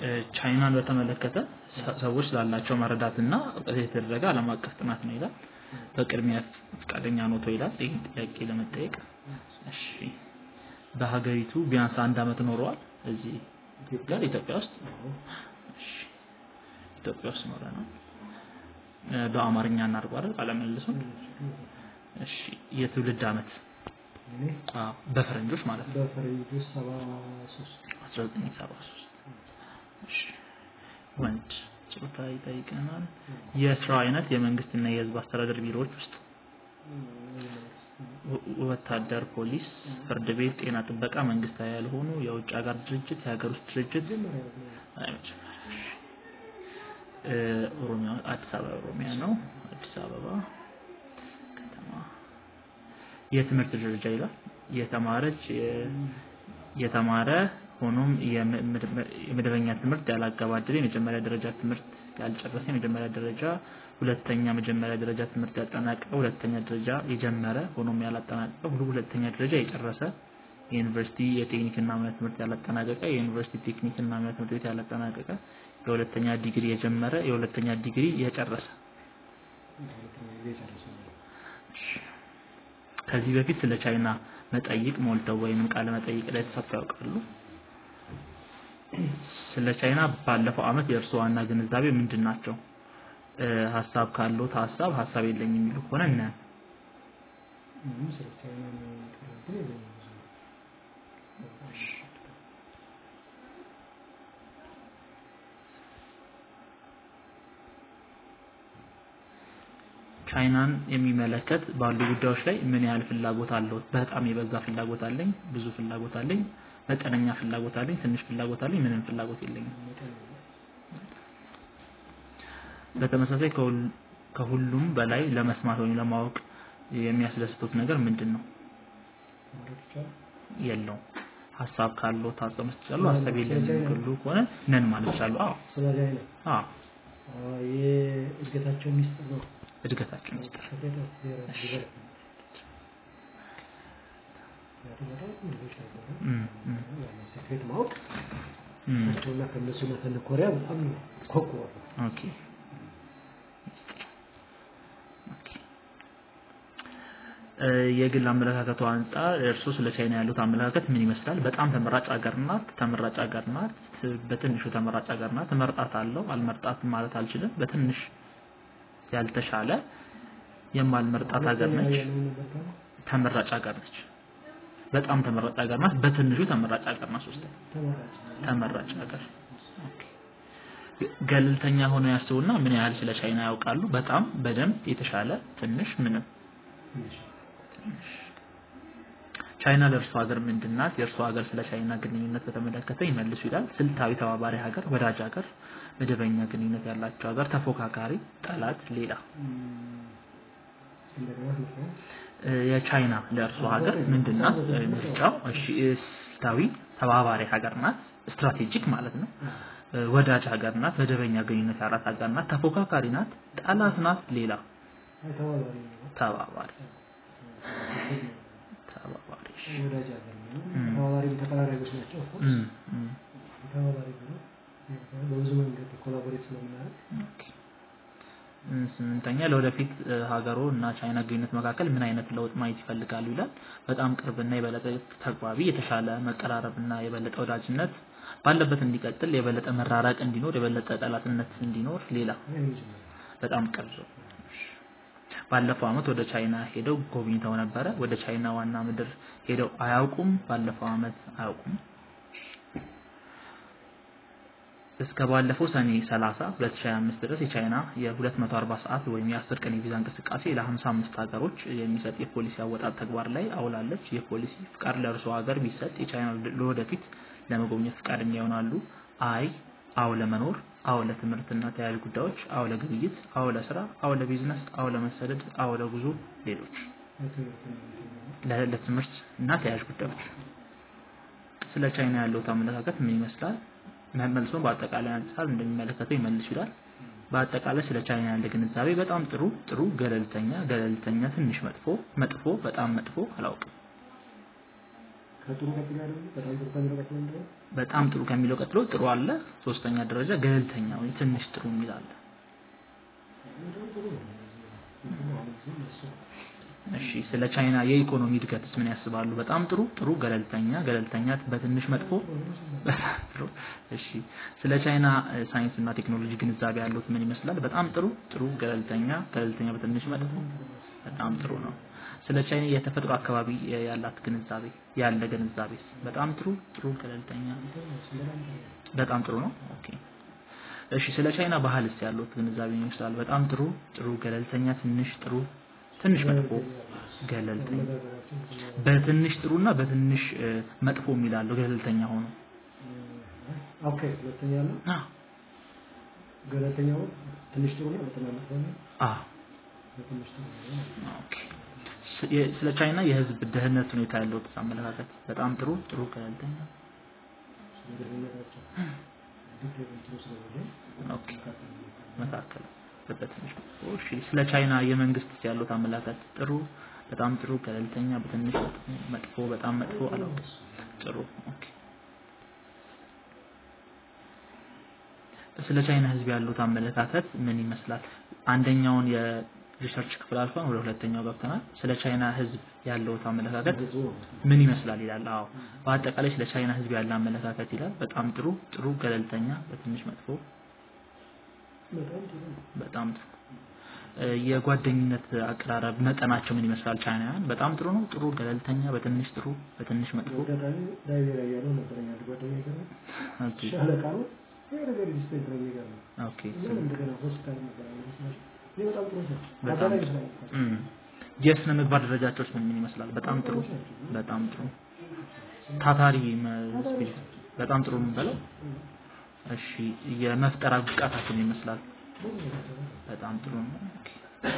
ቻይናን በተመለከተ ሰዎች ስላላቸው መረዳትና እውቀት የተደረገ ዓለም አቀፍ ጥናት ነው ይላል። በቅድሚያ ፈቃደኛ ኖቶ ይላል ይህን ጥያቄ ለመጠየቅ። እሺ በሀገሪቱ ቢያንስ አንድ አመት ኖረዋል እዚህ ጋር ኢትዮጵያ ውስጥ እሺ ኢትዮጵያ ውስጥ ኖረናል። በአማርኛ እናድርገው አይደል ቃለ መልሱን። እሺ የትውልድ አመት አዎ በፈረንጆች ማለት ነው በፈረንጆች ሰባ ሶስት 1973 እሺ ወንድ ጾታ ይጠይቀናል። የስራው አይነት የመንግስትና የህዝብ አስተዳደር ቢሮዎች ውስጥ ወታደር፣ ፖሊስ፣ ፍርድ ቤት፣ ጤና ጥበቃ፣ መንግስታዊ ያልሆኑ የውጭ ሀገር ድርጅት፣ የሀገር ውስጥ ድርጅት ኦሮሚያ አዲስ አበባ ኦሮሚያ ነው። አዲስ አበባ ከተማ የትምህርት ደረጃ ይላል። የተማረች የተማረ ሆኖም የመደበኛ ትምህርት ያላገባደደ የመጀመሪያ ደረጃ ትምህርት ያልጨረሰ የመጀመሪያ ደረጃ ሁለተኛ መጀመሪያ ደረጃ ትምህርት ያጠናቀቀ ሁለተኛ ደረጃ የጀመረ ሆኖም ያላጠናቀቀ ሁሉ ሁለተኛ ደረጃ የጨረሰ የዩኒቨርሲቲ የቴክኒክና ሙያ ትምህርት ያላጠናቀቀ የዩኒቨርሲቲ ቴክኒክና ሙያ ትምህርት ቤት ያላጠናቀቀ የሁለተኛ ዲግሪ የጀመረ የሁለተኛ ዲግሪ የጨረሰ ከዚህ በፊት ስለ ቻይና መጠይቅ ሞልተው ወይንም ቃለ መጠይቅ ላይ ተሳትፈው ያውቃሉ? ስለ ቻይና ባለፈው አመት የእርስዎ ዋና ግንዛቤ ምንድን ናቸው? ሀሳብ ካለዎት ሀሳብ ሀሳብ የለኝም የሚሉ ከሆነ እናያለን። ቻይናን የሚመለከት ባሉ ጉዳዮች ላይ ምን ያህል ፍላጎት አለዎት? በጣም የበዛ ፍላጎት አለኝ፣ ብዙ ፍላጎት አለኝ፣ መጠነኛ ፍላጎት አለኝ፣ ትንሽ ፍላጎት አለኝ፣ ምንም ፍላጎት የለኝም። በተመሳሳይ ከሁሉም በላይ ለመስማት ወይም ለማወቅ የሚያስደስቱት ነገር ምንድን ነው? የለውም። ሀሳብ ካለው ሀሳብ መስጠት ይችላሉ። ሀሳብ የለኝም ሁሉ ከሆነ ነን ማለት ይችላሉ። አዎ ስለ ቻይና አዎ የእድገታቸው ሚስጥር ነው። እድገታቸው ሚስጥር ሴክሬት ማወቅ እም፣ እና ከእነሱ እና ከነ ኮሪያ በጣም ኮኩዋል። ኦኬ ኦኬ። እ፣ የግል አመለካከቱ አንጻር እርሱ ስለ ቻይና ያሉት አመለካከት ምን ይመስላል? በጣም ተመራጭ ሀገር ናት፣ ተመራጭ ሀገር ናት፣ በትንሹ ተመራጭ ሀገር ናት። እመርጣታለሁ፣ አልመርጣትም ማለት አልችልም። በትንሽ ያልተሻለ የማልመርጣት ሀገር ነች። ተመራጭ ሀገር ነች። በጣም ተመራጭ ሀገር ናት። በትንሹ ተመራጭ ሀገር ናት። ሶስተኛ ተመራጭ ሀገር ኦኬ። ገለልተኛ ሆነው ያስቡና ምን ያህል ስለ ቻይና ያውቃሉ? በጣም በደንብ የተሻለ ትንሽ ምንም ቻይና ለእርሱ ሀገር ምንድን ናት? የእርሱ ሀገር ስለ ቻይና ግንኙነት በተመለከተ ይመልሱ ይላል። ስልታዊ ተባባሪ ሀገር፣ ወዳጅ ሀገር፣ መደበኛ ግንኙነት ያላቸው ሀገር፣ ተፎካካሪ፣ ጠላት፣ ሌላ። እ፣ የቻይና ለእርሱ ሀገር ምንድን ናት? እ፣ ምርጫው እሺ፣ ስልታዊ ተባባሪ ሀገር ናት፣ ስትራቴጂክ ማለት ነው። እ፣ ወዳጅ ሀገር ናት፣ መደበኛ ግንኙነት ያላት ሀገር ናት፣ ተፎካካሪ ናት፣ ጠላት ናት፣ ሌላ። ተባባሪ ተባባሪ እሺ። ወዳጅ ሀገር ነው። ተባባሪ ተቀራራቢዎች ናቸው። እም፣ እም፣ ተባባሪ ነው። በብዙ መንገድ ኮላቦሬት ስለምናደርግ ኦኬ። እም፣ ስምንተኛ ለወደፊት እ፣ ሀገሮ እና ቻይና ግንኙነት መካከል ምን አይነት ለውጥ ማየት ይፈልጋሉ ይላል። በጣም ቅርብና የበለጠ ተግባቢ፣ የተሻለ መቀራረብና የበለጠ ወዳጅነት ባለበት እንዲቀጥል፣ የበለጠ መራራቅ እንዲኖር፣ የበለጠ ጠላትነት እንዲኖር፣ ሌላ በጣም ቅርብ ባለፈው አመት ወደ ቻይና ሄደው ጎብኝተው ነበረ። ወደ ቻይና ዋና ምድር ሄደው አያውቁም። ባለፈው አመት አያውቁም። እስከ ባለፈው ሰኔ 30 2025 ድረስ የቻይና የ240 ሰዓት ወይም የ10 ቀን የቪዛ እንቅስቃሴ ለ55 ሀገሮች የሚሰጥ የፖሊሲ አወጣጥ ተግባር ላይ አውላለች። የፖሊሲ ፍቃድ ለእርሶ ሀገር ቢሰጥ የቻይና ለወደፊት ለመጎብኘት ፍቃደኛ ይሆናሉ? አይ፣ አዎ ለመኖር፣ አዎ ለትምህርትና ተያያዥ ጉዳዮች፣ አዎ ለግብይት፣ አዎ ለስራ፣ አዎ ለቢዝነስ፣ አዎ ለመሰደድ፣ አዎ ለጉዞ፣ ሌሎች ለ- ለትምህርት እና ተያያዥ ጉዳዮች። ስለ ቻይና ያለውት አመለካከት ምን ይመስላል? መልሶ በአጠቃላይ አንጻር እንደሚመለከተው ይመልሱ ይላል። በአጠቃላይ ስለ ቻይና ያለ ግንዛቤ በጣም ጥሩ፣ ጥሩ፣ ገለልተኛ፣ ገለልተኛ፣ ትንሽ መጥፎ፣ መጥፎ፣ በጣም መጥፎ፣ አላውቅም። ከጥሩ ቀጥሎ ያለው በጣም ጥሩ ከሚለው ቀጥሎ ምንድን ነው? በጣም ጥሩ ከሚለው ቀጥሎ ጥሩ አለ። ሶስተኛ ደረጃ ገለልተኛ ወይ ትንሽ ጥሩ የሚል አለ። እንደውም ጥሩ ነው። እንትን አሁን እዚህ እሱ ነው። እሺ ስለ ቻይና የኢኮኖሚ እድገትስ ምን ያስባሉ? በጣም ጥሩ ጥሩ ገለልተኛ ገለልተኛ በትንሽ መጥፎ በጣም ጥሩ እሺ ስለ ቻይና እ፣ ሳይንስና ቴክኖሎጂ ግንዛቤ ያሉት ምን ይመስላል? በጣም ጥሩ ጥሩ ገለልተኛ ገለልተኛ በትንሽ መጥፎ በጣም ጥሩ ነው። ስለ ቻይና የተፈጥሮ አካባቢ እ፣ ያላት ግንዛቤ ያለ ግንዛቤስ በጣም ጥሩ ጥሩ ገለልተኛ በጣም ጥሩ ነው። ኦኬ እሺ ስለ ቻይና ባህልስ ያሉት ግንዛቤ ምን ይመስላል? በጣም ጥሩ ጥሩ ገለልተኛ ትንሽ ጥሩ ትንሽ መጥፎ ገለልተኛ በትንሽ ጥሩና በትንሽ እ፣ መጥፎ የሚላለው ገለልተኛ ሆኖ ኦኬ ሁለተኛ ነው አ ገለልተኛው ትንሽ ጥሩ ነው ሁለተኛ መጥፎ ነው አ በትንሽ ጥሩ ነው ኦኬ ስ- የ- ስለ ቻይና የህዝብ ደህንነት ሁኔታ ያለው አመለካከት በጣም ጥሩ ጥሩ ገለልተኛ ስለደህንነታቸው ልክ እንትኑ ስለሆነ ኦኬ መካከል በትንሽ መጥፎ እሺ ስለ ቻይና የመንግስት ያሉት አመለካከት ጥሩ በጣም ጥሩ ገለልተኛ በትንሽ መጥፎ በጣም መጥፎ አላውቅም ጥሩ ኦኬ ስለ ቻይና ህዝብ ያሉት አመለካከት ምን ይመስላል? አንደኛውን የሪሰርች ክፍል አልፈን ወደ ሁለተኛው ገብተናል። ስለ ቻይና ህዝብ ያለው አመለካከት ብዙ ነው ምን ይመስላል ይላል። አዎ በአጠቃላይ ስለ ቻይና ህዝብ ያለ አመለካከት ይላል። በጣም ጥሩ ጥሩ ገለልተኛ በትንሽ መጥፎ በጣም ጥሩ ነው በጣም ጥሩ እ፣ የጓደኝነት አቀራረብ መጠናቸው ምን ይመስላል? ቻይናውያን በጣም ጥሩ ነው ጥሩ ገለልተኛ በትንሽ ጥሩ በትንሽ መጥፎ በአጋጣሚ ላይቤሪያ እያለሁ ነበረኝ አንድ ጓደኛ ጋር ኦኬ ሻለቃ ነው ይሄ ነገር ሪስፔክት ነው የሚገርመው ኦኬ ምን እንደገና ሆስፒታል ነበር መስላሽ ይህ በጣም ጥሩ ነው በጣም አጋጣሚ ጥሩ ስላልኩት እም። የስነ ምግባር ደረጃቸው ምን ምን ይመስላል? በጣም ጥሩ በጣም ጥሩ ታታሪ መ- ስፒሪት በጣም ጥሩ የምንበለው እሺ የመፍጠር ብቃታቸው ምን ይመስላል? በጣም ጥሩ ነው። ኦኬ።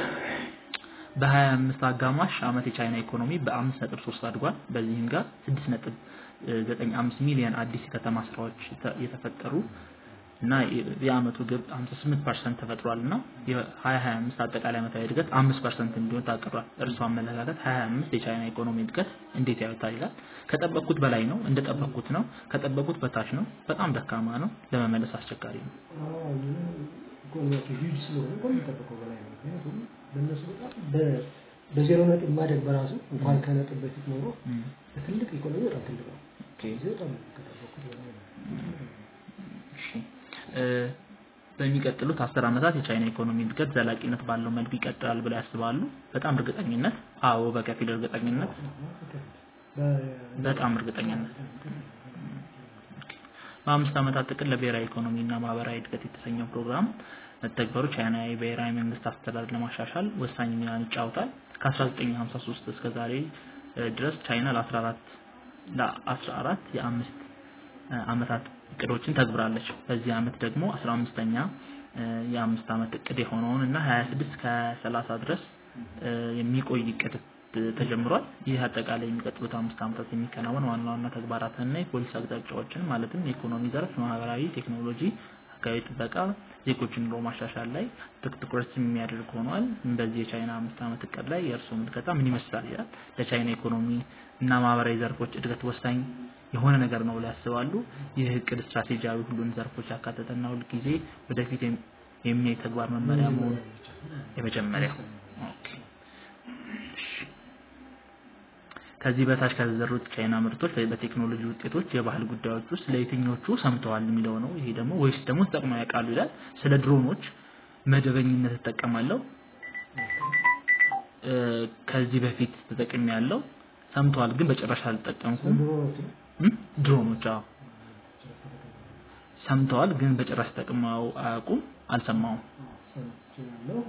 በ25 አጋማሽ አመት የቻይና ኢኮኖሚ በ5.3 አድጓል። በዚህም ጋር 6.95 ሚሊዮን አዲስ የከተማ ስራዎች የተ- የተፈጠሩ እና የ- የአመቱ ግብ 58% ተፈጥሯል እና የ2025 አጠቃላይ ዓመታዊ እድገት 5% እንዲሆን ታቅዷል። እርሱ አመለካከት 25 የቻይና ኢኮኖሚ እድገት እንዴት ያዩታል ይላል። ከጠበቅኩት በላይ ነው፣ እንደጠበቅኩት ነው፣ ከጠበቅኩት በታች ነው፣ በጣም ደካማ ነው፣ ለመመለስ አስቸጋሪ ነው። ኢኮኖሚያቸው ሂውጅ ስለሆነ ከሚጠበቀው በላይ ነው ምክንያቱም በእነሱ በጣም በ- በዜሮ ነጥብ ማደግ በራሱ እንኳን ከነጥብ በፊት ኖሮ እም፣ በትልቅ ኢኮኖሚ በጣም ትልቅ ነው ኦኬ። እዚህ በጣም ከጠበቅኩት በላይ ነው እሺ እ፣ በሚቀጥሉት አስር ዓመታት የቻይና ኢኮኖሚ እድገት ዘላቂነት ባለው መልኩ ይቀጥላል ብለው ያስባሉ? በጣም እርግጠኝነት፣ አዎ በከፊል እርግጠኝነት፣ በጣም እርግጠኝነት። በአምስት ዓመታት ጥቅል ለብሔራዊ ኢኮኖሚ እና ማህበራዊ እድገት የተሰኘው ፕሮግራም መተግበሩ ቻይናዊ ብሔራዊ መንግስት አስተዳደር ለማሻሻል ወሳኝ ሚናን ይጫወታል። ከ1953 እስከ ዛሬ እ፣ ድረስ ቻይና ለ14 ለ14 የአምስት እ፣ ዓመታት እቅዶችን ተግብራለች። በዚህ ዓመት ደግሞ 15ኛ እ፣ የአምስት ዓመት እቅድ የሆነውን እና 26 ከ30 ድረስ እ፣ የሚቆይ እቅድ ት- ተጀምሯል። ይህ አጠቃላይ የሚቀጥሉት አምስት ዓመታት የሚከናወን ዋና ዋና ተግባራትንና የፖሊሲ አቅጣጫዎችን ማለትም የኢኮኖሚ ዘርፍ፣ ማህበራዊ ቴክኖሎጂ፣ አካባቢ ጥበቃ፣ ዜጎችን ኑሮ ማሻሻል ላይ ትክ- ትኩረት የሚያደርግ ሆኗል። በዚህ የቻይና አምስት ዓመት እቅድ ላይ የእርስዎ ምልከታ ምን ይመስላል ይላል። ለቻይና ኢኮኖሚ እና ማህበራዊ ዘርፎች እድገት ወሳኝ የሆነ ነገር ነው ብለው ያስባሉ። ይህ እቅድ ስትራቴጂያዊ ሁሉን ዘርፎች ያካተተና ሁልጊዜ ወደፊት የሚ- የሚያይ ተግባር መመሪያ መሆኑ የመጀመሪያው ኦኬ። እሺ። ከዚህ በታች ከተዘሩት ቻይና ምርቶች በ- በቴክኖሎጂ ውጤቶች፣ የባህል ጉዳዮች ውስጥ ለየትኞቹ ሰምተዋል የሚለው ነው። ይሄ ደግሞ ወይስ ደግሞ ተጠቅመው ያውቃሉ ይላል። ስለ ድሮኖች መደበኝነት እጠቀማለሁ እ፣ ከዚህ በፊት ተጠቅሜ ያለው ሰምተዋል፣ ግን በጭራሽ አልተጠቀምኩም። ድሮኖች እም? ድሮኖች አዎ ሰምተዋል፣ ግን በጭራሽ ተጠቅመው አያውቁም፣ አልሰማውም። ሰምቻለሁ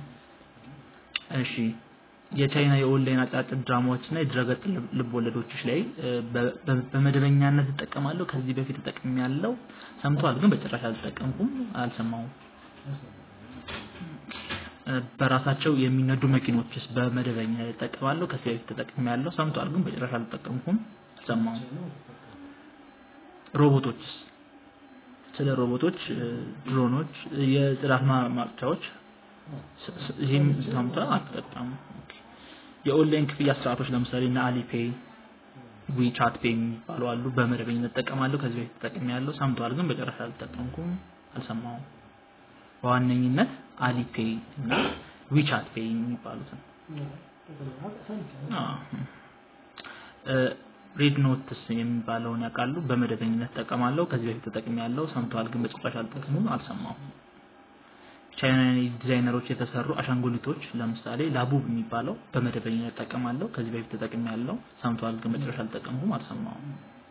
እሺ የቻይና የኦንላይን አጫጭር ድራማዎች እና የድረገጽ ልብ- ልብ ወለዶች ላይ እ፣ በ- በ- በመደበኛነት እጠቀማለሁ። ከዚህ በፊት ተጠቅሜ ያለው ሰምተዋል፣ ግን በጭራሽ አልተጠቀምኩም፣ አልሰማውም። እ፣ በራሳቸው የሚነዱ መኪኖችስ በመደበኛ እጠቀማለሁ። ከዚህ በፊት ተጠቅሜ ያለው ሰምተዋል፣ ግን በጭራሽ አልተጠቀምኩም፣ አልሰማውም። ሮቦቶችስ ስለ ሮቦቶች፣ እ፣ ድሮኖች፣ የጽዳት ማ- ማጽጃዎች ስ- ስ- ይህም ሰምተዋል፣ አልተጠቀሙም። ኦኬ። የኦንላይን ክፍያ ስርዓቶች ለምሳሌ እነ አሊፔይ ዊቻት ፔይ የሚባሉ አሉ። በመደበኝነት እጠቀማለሁ። ከዚህ በፊት ተጠቅሜያለሁ። ሰምተዋል፣ ግን በጨረሻ አልተጠቀምኩም፣ አልሰማሁም። በዋነኝነት አሊፔይ እና ዊቻት ፔይ የሚባሉትን ሬድ ኖትስ የሚባለውን ያውቃሉ። በመደበኝነት እጠቀማለሁ። ከዚህ በፊት ተጠቅሜያለሁ። ሰምተዋል፣ ግን በጭራሽ አልጠቀሙም፣ አልሰማሁም። ቻይናዊ ዲዛይነሮች የተሰሩ አሻንጉሊቶች ለምሳሌ ላቡብ የሚባለው በመደበኝነት እጠቀማለሁ። ከዚህ በፊት ተጠቅሜያለሁ። ሰምተዋል፣ ግን በጭራሽ አልጠቀምኩም፣ አልሰማሁም።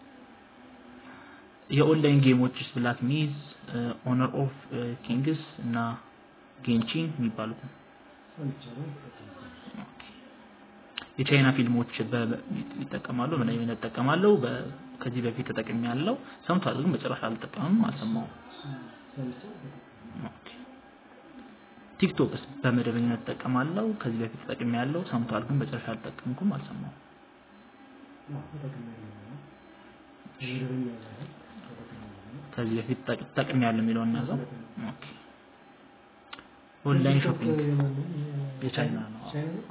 የኦንላይን ጌሞች ብላክ ሚዝ፣ ኦነር ኦፍ ኪንግስ እና ጌንቺን የሚባሉትን የቻይና ፊልሞች ይጠቀማሉ። ምን አይነት እጠቀማለሁ? ከዚህ በፊት ተጠቅሜያለሁ። ሰምቷል፣ ግን በጭራሽ አልጠቀምም፣ አልሰማሁም። ቲክቶክስ በመደበኝነት እጠቀማለሁ። ከዚህ በፊት ተጠቅሜያለሁ። ሰምቷል፣ ግን በጭራሽ አልጠቀምኩም፣ አልሰማሁም። ከዚህ በፊት ተጠቅሜያለሁ የሚለውን እናዘው። ኦኬ ኦንላይን ሾፒንግ የቻይና ነው።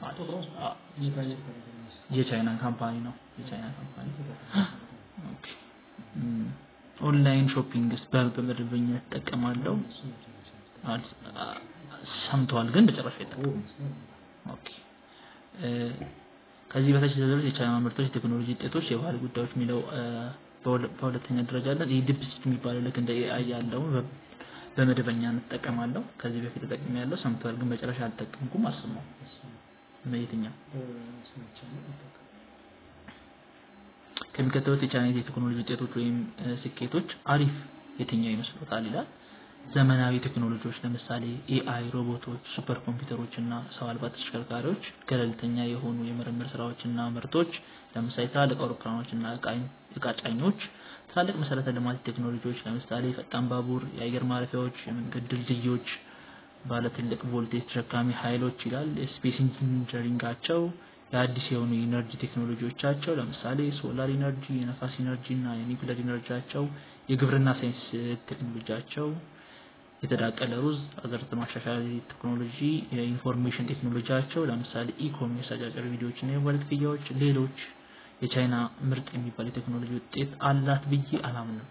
የቻይና ካምፓኒ ነው። የቻይና ካምፓኒ ኦኬ። ኦንላይን ሾፒንግስ በመደበኝነት እጠቀማለሁ። ሰምተዋል ግን በጭራሽ አይጠቀሙም። ኦኬ ከዚህ በታች የተዘረዙት የቻይና ምርቶች፣ የቴክኖሎጂ ውጤቶች፣ የባህል ጉዳዮች የሚለው በሁለተኛ ደረጃ አለን። ይህ ዲፕሲት የሚባለው ልክ እንደ ኤአይ ያለው በመደበኛ እንጠቀማለሁ። ከዚህ በፊት ተጠቅሜያለሁ። ሰምተዋል ግን በጭራሽ አልጠቀምኩም፣ አልሰማሁም። የትኛው ከሚከተሉት የቻይና የቴክኖሎጂ ውጤቶች ወይም ስኬቶች አሪፍ የትኛው ይመስሎታል ይላል። ዘመናዊ ቴክኖሎጂዎች ለምሳሌ ኤአይ፣ ሮቦቶች፣ ሱፐር ኮምፒውተሮች እና ሰው አልባ ተሽከርካሪዎች፣ ገለልተኛ የሆኑ የምርምር ስራዎች እና ምርቶች ለምሳሌ ትላልቅ አውሮፕላኖች እና እቃ ጫኞች፣ ትላልቅ መሰረተ ልማት ቴክኖሎጂዎች ለምሳሌ ፈጣን ባቡር፣ የአየር ማረፊያዎች፣ የመንገድ ድልድዮች፣ ባለ ትልቅ ቮልቴጅ ተሸካሚ ኃይሎች ይላል። የስፔስ ኢንጂነሪንጋቸው፣ የአዲስ የሆኑ የኢነርጂ ቴክኖሎጂዎቻቸው ለምሳሌ ሶላር ኢነርጂ፣ የነፋስ ኢነርጂ እና የኒውክለር ኢነርጂያቸው፣ የግብርና ሳይንስ ቴክኖሎጂያቸው የተዳቀለ ሩዝ፣ አዘርት ማሻሻያ ቴክኖሎጂ፣ የኢንፎርሜሽን ቴክኖሎጂያቸው ለምሳሌ ኢኮሜርስ፣ አጫጭር ቪዲዮዎች እና የሞባይል ክፍያዎች፣ ሌሎች የቻይና ምርጥ የሚባል የቴክኖሎጂ ውጤት አላት ብዬ አላምንም።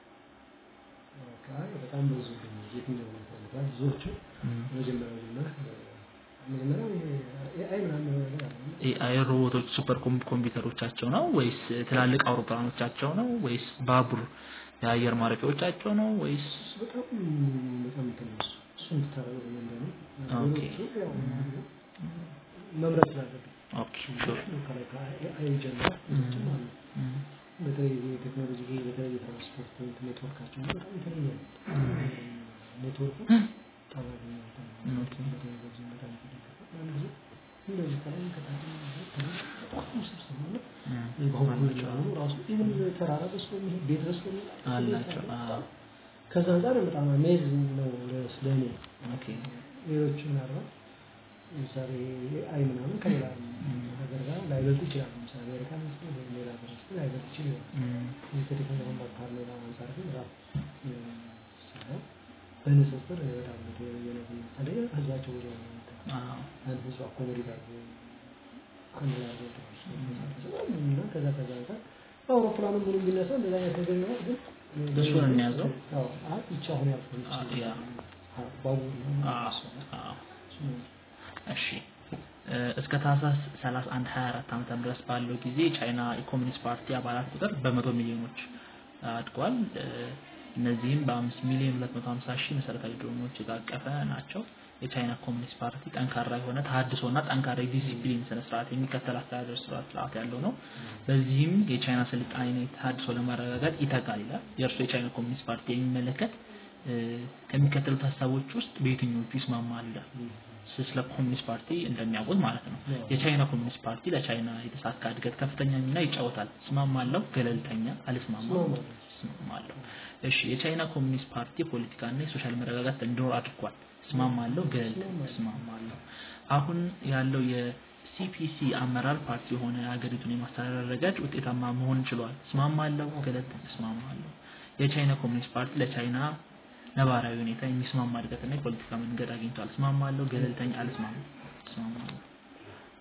በጣም ብዙ የትኛው ይፈልጋል ብዙዎቹ መጀመሪያ መጀመሪያ ኤአይ ምናምን ኤአይ ሮቦቶች ሱፐር ኮምፒውተሮቻቸው ነው ወይስ ትላልቅ አውሮፕላኖቻቸው ነው ወይስ ባቡር የአየር ማረፊያዎቻቸው ነው ወይስ በጣም በጣም ትንሽ እሱን ትታረቁ እንደሆነ ኦኬ መምረጥ ስላለብን ኦኬ ሹር ከላይ ከኤአይ ጀምሮ ሌሎችም አሉ። በተለይ የቴክኖሎጂ በተለይ የትራንስፖርት ኔትወርካቸው በጣም የተለየ ነው። ኔትወርኩ በጣም ያገኘ ኦኬ በቴክኖሎጂ በጣም የተደገፈ አንድ ጊዜ እንደዚህ ከላይ ከታች በጣም ውስብስብ ነው። በሁሉ ራሱ ኢቭን ተራራ በስቶ የሚሄድ ቤት በስቶ የሚሄድ አላቸው አዎ ከዛ አንጻር በጣም አሜዚንግ ነው ለእኔ። ኦኬ ሌሎች ምናልባት ለምሳሌ አይ ምናምን ከሌላ ሀገር ጋር ላይበልጥ ይችላል። ለምሳሌ አሜሪካ ውስጥ ወይም ሌላ ሀገር ውስጥ ላይበልጥ ይችል ይሆናል። እም፣ ይህ ከቴክኖሎጂ ባካር ሌላ አንጻር ግን በጣም ሲሆን በንጽጽር በጣም የተለየ ነው። በተለይ ህዝባቸው ወደ አዎ አንድ ህዝብ አኮሞዴት አድርጎ አንድ ላይ አድርጎ እና ከዛ ከዛ አንጻር በአውሮፕላኑ ምኑ ቢነሳ እንደዛ አይነት ነገር ይኖራል። ግን እሱን እንያዘው። አዎ አይ ብቻ አሁን ያልኩት አ- ያ ባቡር ነው አዎ አዎ እሱ ነው። እሺ እ፣ እስከ ታህሳስ 31 24 ዓመተ ምህረት ድረስ ባለው ጊዜ የቻይና የኮሚኒስት ፓርቲ አባላት ቁጥር በመቶ ሚሊዮኖች አድጓል። እ፣ እነዚህም በአምስት ሚሊዮን 250 ሺህ መሰረታዊ ድሮኖች የታቀፈ ናቸው። የቻይና ኮሚኒስት ፓርቲ ጠንካራ የሆነ ተሀድሶና ጠንካራ የዲሲፕሊን ስነ ስርዓት የሚከተል አስተዳደር ስርዓት ስርዓት ያለው ነው። በዚህም የቻይና ስልጣኔ ተሀድሶ ለማረጋገጥ ይተጋል ይላል። የእርሱ የቻይና ኮሚኒስት ፓርቲ የሚመለከት እ፣ ከሚከተሉት ሀሳቦች ውስጥ በየትኞቹ ይስማማል? ይላል። ስለ ኮሚኒስት ፓርቲ እንደሚያውቁት ማለት ነው። የቻይና ኮሚኒስት ፓርቲ ለቻይና የተሳካ እድገት ከፍተኛ ሚና ይጫወታል። እስማማለሁ፣ ገለልተኛ፣ አልስማማም፣ እስማማለሁ። እስማማለሁ። እሺ፣ የቻይና ኮሚኒስት ፓርቲ የፖለቲካና የሶሻል መረጋጋት እንዲኖር አድርጓል። እስማማለሁ፣ ገለልተኛ፣ እስማማለሁ። አሁን ያለው የሲፒሲ አመራር ፓርቲ የሆነ ሀገሪቱን የማስተዳደር ረገድ ውጤታማ መሆን ችሏል። እስማማለሁ፣ ገለልተኛ፣ እስማማለሁ። የቻይና ኮሚኒስት ፓርቲ ለቻይና ነባራዊ ሁኔታ የሚስማማ እድገትና የፖለቲካ መንገድ አግኝቷል። እስማማለሁ፣ ገለልተኛ፣ አልስማማም፣ እስማማለሁ።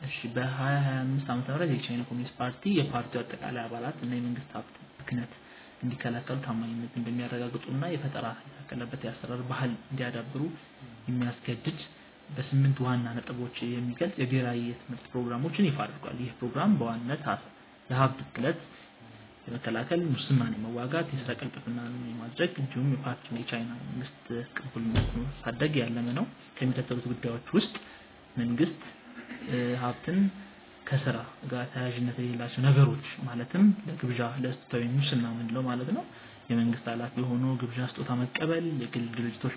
እሺ በ2025 ዓመተ ምህረት የቻይና ኮሚኒስት ፓርቲ የፓርቲው አጠቃላይ አባላት እና የመንግስት ሀብት ብክነት እንዲከላከሉ ታማኝነት እንደሚያረጋግጡና የፈጠራ የታከለበት የአሰራር ባህል እንዲያዳብሩ የሚያስገድድ በስምንት ዋና ነጥቦች የሚገልጽ የብሔራዊ የትምህርት ፕሮግራሞችን ይፋ አድርጓል። ይህ ፕሮግራም በዋናነት የሀብት ብክለት የመከላከል፣ ሙስናን የመዋጋት፣ የስራ ቅልጥፍናን የማድረግ እንዲሁም የፓርቲውን የቻይና መንግስት ቅቡልነት ማሳደግ ያለመ ነው። ከሚከተሉት ጉዳዮች ውስጥ መንግስት ሀብትን ከስራ ጋር ተያያዥነት የሌላቸው ነገሮች ማለትም ለግብዣ ለስጦታዊ ሙስና ምንለው ማለት ነው። የመንግስት ኃላፊ ሆኖ ግብዣ ስጦታ መቀበል፣ የግል ድርጅቶች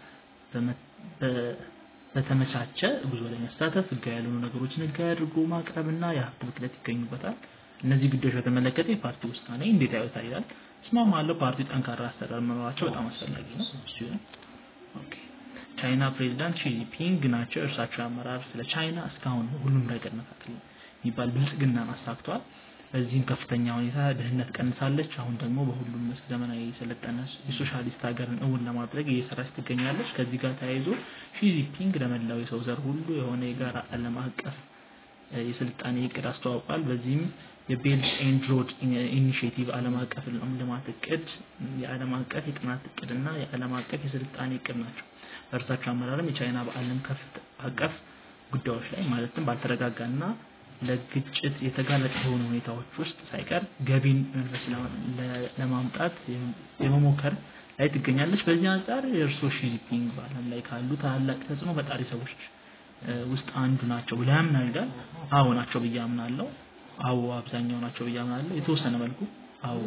በተመቻቸ ጉዞ ላይ መሳተፍ፣ ህጋዊ ያልሆኑ ነገሮችን ህጋዊ አድርጎ ማቅረብና የሀብት ብክለት ይገኙበታል። እነዚህ ጉዳዮች በተመለከተ የፓርቲ ውሳኔ እንዴት ያዩታል ይላል። እስማማለሁ። ፓርቲው ጠንካራ አሰራር መኖራቸው በጣም አስፈላጊ ነው። እሱ ኦኬ ቻይና ፕሬዚዳንት ሺጂፒንግ ናቸው። እርሳቸው አመራር ስለ ቻይና እስካሁን ሁሉም ረገድ መካከል የሚባል ብልጽግናን አሳክቷል። በዚህም ከፍተኛ ሁኔታ ድህነት ቀንሳለች። አሁን ደግሞ በሁሉም መስክ ዘመናዊ የሰለጠነ የሶሻሊስት ሀገርን እውን ለማድረግ እየሰራች ትገኛለች። ከዚህ ጋር ተያይዞ ሺጂፒንግ ለመላው የሰው ዘር ሁሉ የሆነ የጋራ ዓለም አቀፍ የስልጣኔ እቅድ አስተዋውቋል። በዚህም የቤልት ኤንድ ሮድ ኢኒሽቲቭ ዓለም አቀፍ ልማት እቅድ፣ የዓለም አቀፍ የጥናት እቅድ እና የዓለም አቀፍ የስልጣኔ እቅድ ናቸው። በእርሳቸው አመራርም የቻይና በዓለም ከፍት አቀፍ ጉዳዮች ላይ ማለትም ባልተረጋጋና ለግጭት የተጋለጠ የሆኑ ሁኔታዎች ውስጥ ሳይቀር ገቢን መንፈስ ለማምጣት የመሞከር ላይ ትገኛለች። በዚህ አንጻር የእርሶ ሺጂፒንግ በዓለም ላይ ካሉ ታላላቅ ተጽዕኖ ፈጣሪ ሰዎች ውስጥ አንዱ ናቸው ብለህ ያምናል ይላል። አዎ ናቸው ብዬ አምናለሁ። አዎ አብዛኛው ናቸው ብዬ አምናለሁ። የተወሰነ መልኩ አዎ።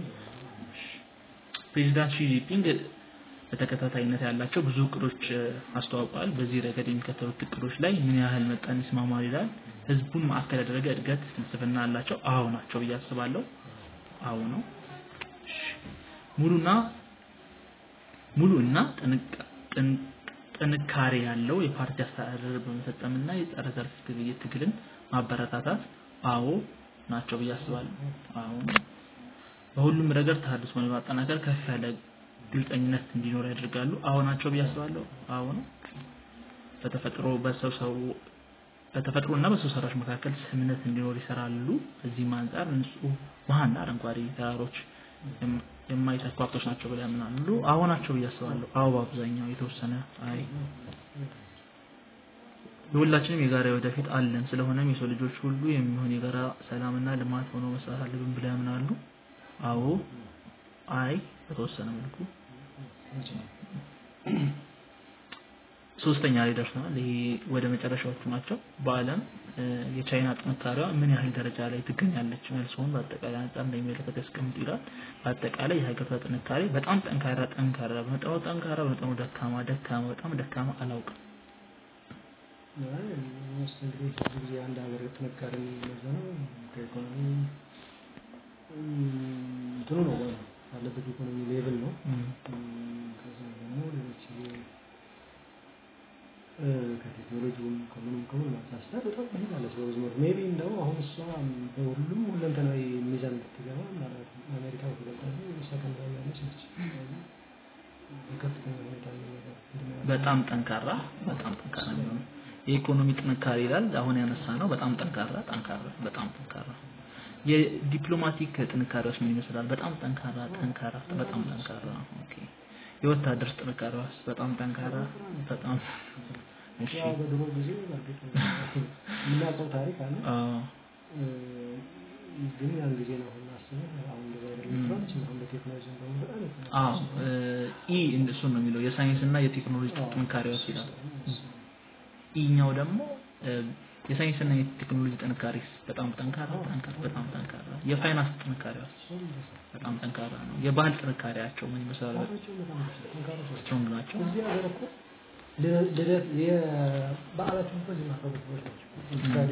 ፕሬዚዳንት ሺጂፒንግ በተከታታይነት ያላቸው ብዙ እቅዶች አስተዋውቀዋል። በዚህ ረገድ የሚከተሉት እቅዶች ላይ ምን ያህል መጠን ይስማማል ይላል። ህዝቡን ማዕከል ያደረገ እድገት ፍልስፍና አላቸው። አዎ ናቸው ብዬ አስባለሁ። አዎ ነው። ሙሉና ሙሉ እና ጥንካሬ ያለው የፓርቲ አስተዳደር በመፈጸምና የጸረ ዘርፍ ግብይት ትግልን ማበረታታት አዎ ናቸው ብዬ አስባለሁ። አዎ ነው። በሁሉም ረገድ ተሃድሶን በማጠናከር ከፍ ያለ ግልጠኝነት እንዲኖር ያደርጋሉ። አዎ ናቸው ብዬ አስባለሁ። አዎ ነው። በተፈጥሮ በሰው ሰው በተፈጥሮ እና በሰው ሰራሽ መካከል ስምምነት እንዲኖር ይሰራሉ። ከዚህም አንጻር ንጹህ ውሃና አረንጓዴ ተራሮች የማይተኩ ሀብቶች ናቸው ብለው ያምናሉ። አዎ ናቸው ብዬ አስባለሁ። አዎ በአብዛኛው የተወሰነ አይ የሁላችንም የጋራ ወደፊት አለን። ስለሆነም የሰው ልጆች ሁሉ የሚሆን የጋራ ሰላምና ልማት ሆኖ መስራት አለብን ብለው ያምናሉ። አዎ አይ በተወሰነ መልኩ ሶስተኛ ላይ ደርሰናል። ይሄ ወደ መጨረሻዎቹ ናቸው። በዓለም የቻይና ጥንካሬዋ ምን ያህል ደረጃ ላይ ትገኛለች? መልሶን በአጠቃላይ አንጻር እንደሚመለከት ያስቀምጡ ይላል። በአጠቃላይ የሀገሪቷ ጥንካሬ በጣም ጠንካራ ጠንካራ፣ በመጠኑ ጠንካራ፣ በመጠኑ ደካማ ደካማ፣ በጣም ደካማ አላውቅም። ውስጥ እንግዲህ ብዙ ጊዜ አንድ ሀገር ጥንካሬ የሚመዘነው ከኢኮኖሚ እንትኑ ነው ያለበት ኢኮኖሚ ሌቭል ነው። ከዛ ደግሞ ሌሎች ከቴክኖሎጂውም ከምኑም ከምኑም አንጻር በጣም ትሄዳለች በብዙ መልኩ ሜቢ እንደው አሁን እሷ በሁሉም ሁለንተናዊ ሚዛን ብትገባ ማለት አሜሪካ በተገጠሉ ሰከንድ ላይ ያለች ነች። በከፍተኛ ሁኔታ በጣም ጠንካራ በጣም ጠንካራ ነው። የኢኮኖሚ ጥንካሬ ይላል አሁን ያነሳ ነው። በጣም ጠንካራ ጠንካራ በጣም ጠንካራ የዲፕሎማቲክ ጥንካሬዎች ምን ይመስላል? በጣም ጠንካራ ጠንካራ በጣም ጠንካራ ኦኬ። የወታደር ጥንካሬዋስ በጣም ጠንካራ በጣም እሺ። ያው በድሮ ጊዜ በእርግጥ የምናውቀው ታሪክ አለ። አዎ ግን ያን ጊዜ ነው አሁን አስበን አሁን እንደዛ አይደለም ትላለች አሁን በቴክኖሎጂ ደግሞ በጣም የተነሳ አዎ ኢ እሱ ነው የሚለው የሳይንስ እና የቴክኖሎጂ ጥንካሬዎች ይላል። ኢኛው ደግሞ የሳይንስ እና የቴክኖሎጂ ጥንካሬ በጣም ጠንካራ ጠንካራ በጣም ጠንካራ የፋይናንስ ጥንካሬዎች በጣም ጠንካራ ነው። የባህል ጥንካሬያቸው ምን ይመስላል? ስትሮንግ ናቸው። እዚህ ሀገር እኮ ልደት የበዓላችን እኮ እዚህ ማክበሮች ሰዎች ናቸው። ለምሳሌ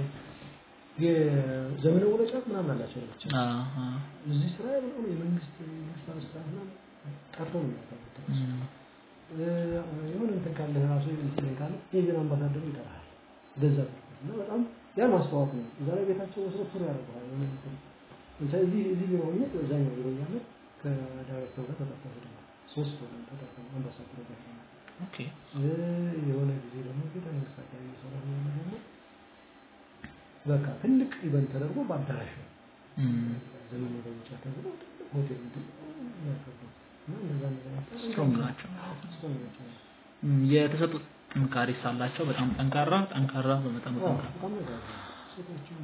የዘመነ መለወጫ ምናምን አላቸው ለብቻ። አሃ እዚህ ስራ ብለው የመንግስት የመንግስት ባለስልጣናት ምናምን ጠርተው ነው የሚያከብሩት። የሆነ እንትን ካለ ራሱ እንትን ካለ የዜና አምባሳደሩ ይጠራል። ገንዘብ እና በጣም ያ ማስተዋወቅ ነው። እዛ ላይ ቤታቸው ወስደው ቱር ያደርገዋል። የሆነ እንትን ለምሳሌ እዚህ እዚህ ቢሮ ሆኜ እዛኛው ቢሮ እያለ ከዳይሬክተሩ ጋር ተጠርተው ሄደናል። ሶስት ሆነን ተጠርተው አምባሳደሩ ጋር ሄደናል። ኦኬ የሆነ ጊዜ ደግሞ ቤተ መንግስት አካባቢ የሰራ ደግሞ በቃ ትልቅ ኢቨንት ተደርጎ በአዳራሽ ነው እም፣ ዘመን መለወጫ ተብሎ ትልቅ ሆቴል እንትን የሚያከብሩት እና እንደዛ እንደዛ ስትሮንግ ናቸው። ስትሮንግ ናቸው። እም፣ የተሰጡት ጥንካሬ ሳላቸው በጣም ጠንካራ ጠንካራ በመጠኑ አዎ፣ ጠንካራ በጣም ነገር ነው። ሴቶችም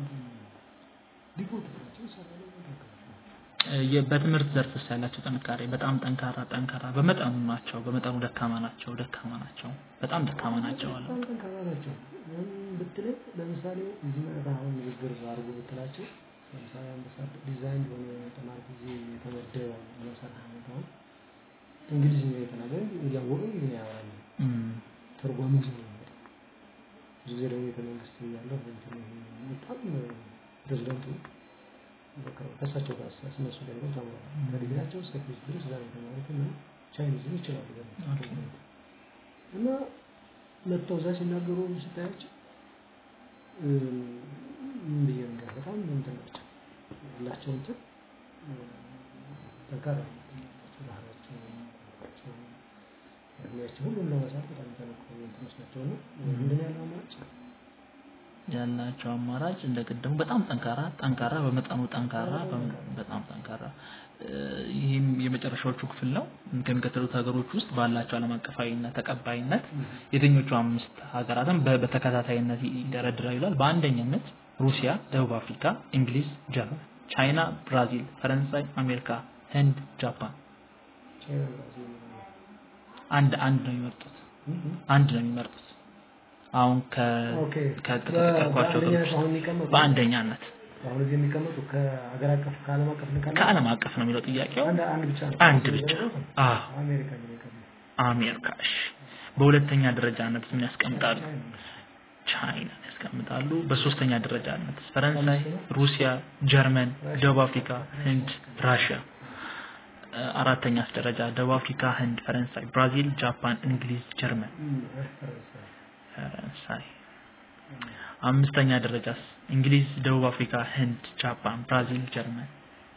ዲቮት ናቸው ይሰራሉ ነገር እ፣ የ- በትምህርት ዘርፍ ውስጥ ያላቸው ጥንካሬ በጣም ጠንካራ ጠንካራ በመጠኑ ናቸው። በመጠኑ ደካማ ናቸው ደካማ ናቸው በጣም ደካማ ናቸው አለ። በጣም ጠንካራ ናቸው ምን ብትለኝ ለምሳሌ እዚህ መጣ አሁን ንግግር አድርጎ ብትላቸው ለምሳሌ አምባሳደር ዲዛይን የሆነ ጥናት ጊዜ የተመደበ አምባሳደር አሁን እንግሊዝኛ የተናገረ እያወቁ እንግሊዝኛ ያወራሉ እም፣ ተርጓሚ ይዞ ነው የሚመጣው። ብዙ ጊዜ ደግሞ ቤተ መንግስት እያለሁ እንትን በጣም ፕሬዚደንቱ በቃ ከእሳቸው ጋር እነሱ ጋር ሄደው ተምረዋል። ከዲግሪያቸው እስከ ፒኤችዲ ድረስ እዛ ነው የተማሩት እና ቻይኒዝም ይችላሉ በደንብ ኦኬ። እና መጥተው እዛ ሲናገሩ ስታያቸው እም፣ ምን ብዬ ነገር በጣም እንትን ናቸው ያላቸው እንትን እም፣ ጠንካራ ነው ያላቸው ባህላቸው ቋንቋቸው እድሜያቸው ሁሉም ለመሳት በጣም የተሞከሩ እንትኖች ናቸው እና ምንድን ያለው አማራጭ ያላቸው አማራጭ እንደ ቅድሙ በጣም ጠንካራ ጠንካራ በመጠኑ ጠንካራ በመ- በጣም ጠንካራ እ፣ ይህም የመጨረሻዎቹ ክፍል ነው። ከሚከተሉት ሀገሮች ውስጥ ባላቸው ዓለም አቀፋዊነት ተቀባይነት የትኞቹ አምስት ሀገራትን በ- በተከታታይነት ይደረድራል ይላል። በአንደኛነት ሩሲያ፣ ደቡብ አፍሪካ፣ እንግሊዝ፣ ጀርመን፣ ቻይና፣ ብራዚል፣ ፈረንሳይ፣ አሜሪካ፣ ህንድ፣ ጃፓን። ቻይና ብራዚል አንድ አንድ ነው የሚመርጡት አንድ ነው የሚመርጡት። አሁን ከ ኦኬ ከተጠቀስኳቸው በአንደኛ ሀገሮች አሁን የሚቀመጡ በአንደኛነት አሁን እዚህ የሚቀመጡ ከሀገር አቀፍ ከዓለም አቀፍ ልካለ ከዓለም አቀፍ ነው የሚለው ጥያቄው። አንድ አንድ ብቻ ነው አንድ ብቻ። አዎ አሜሪካ ነው የሚቀመጡ አሜሪካ። እሺ በሁለተኛ ደረጃነት ምን ያስቀምጣሉ? ቻይና ያስቀምጣሉ። በሶስተኛ ደረጃነት ፈረንሳይ፣ ሩሲያ፣ ጀርመን፣ ደቡብ አፍሪካ፣ ህንድ፣ ራሽያ። እ፣ አራተኛስ ደረጃ ደቡብ አፍሪካ፣ ህንድ፣ ፈረንሳይ፣ ብራዚል፣ ጃፓን፣ እንግሊዝ፣ ጀርመን፣ ፈረንሳይ ፈረንሳይ። አምስተኛ ደረጃስ እንግሊዝ፣ ደቡብ አፍሪካ፣ ህንድ፣ ጃፓን፣ ብራዚል፣ ጀርመን፣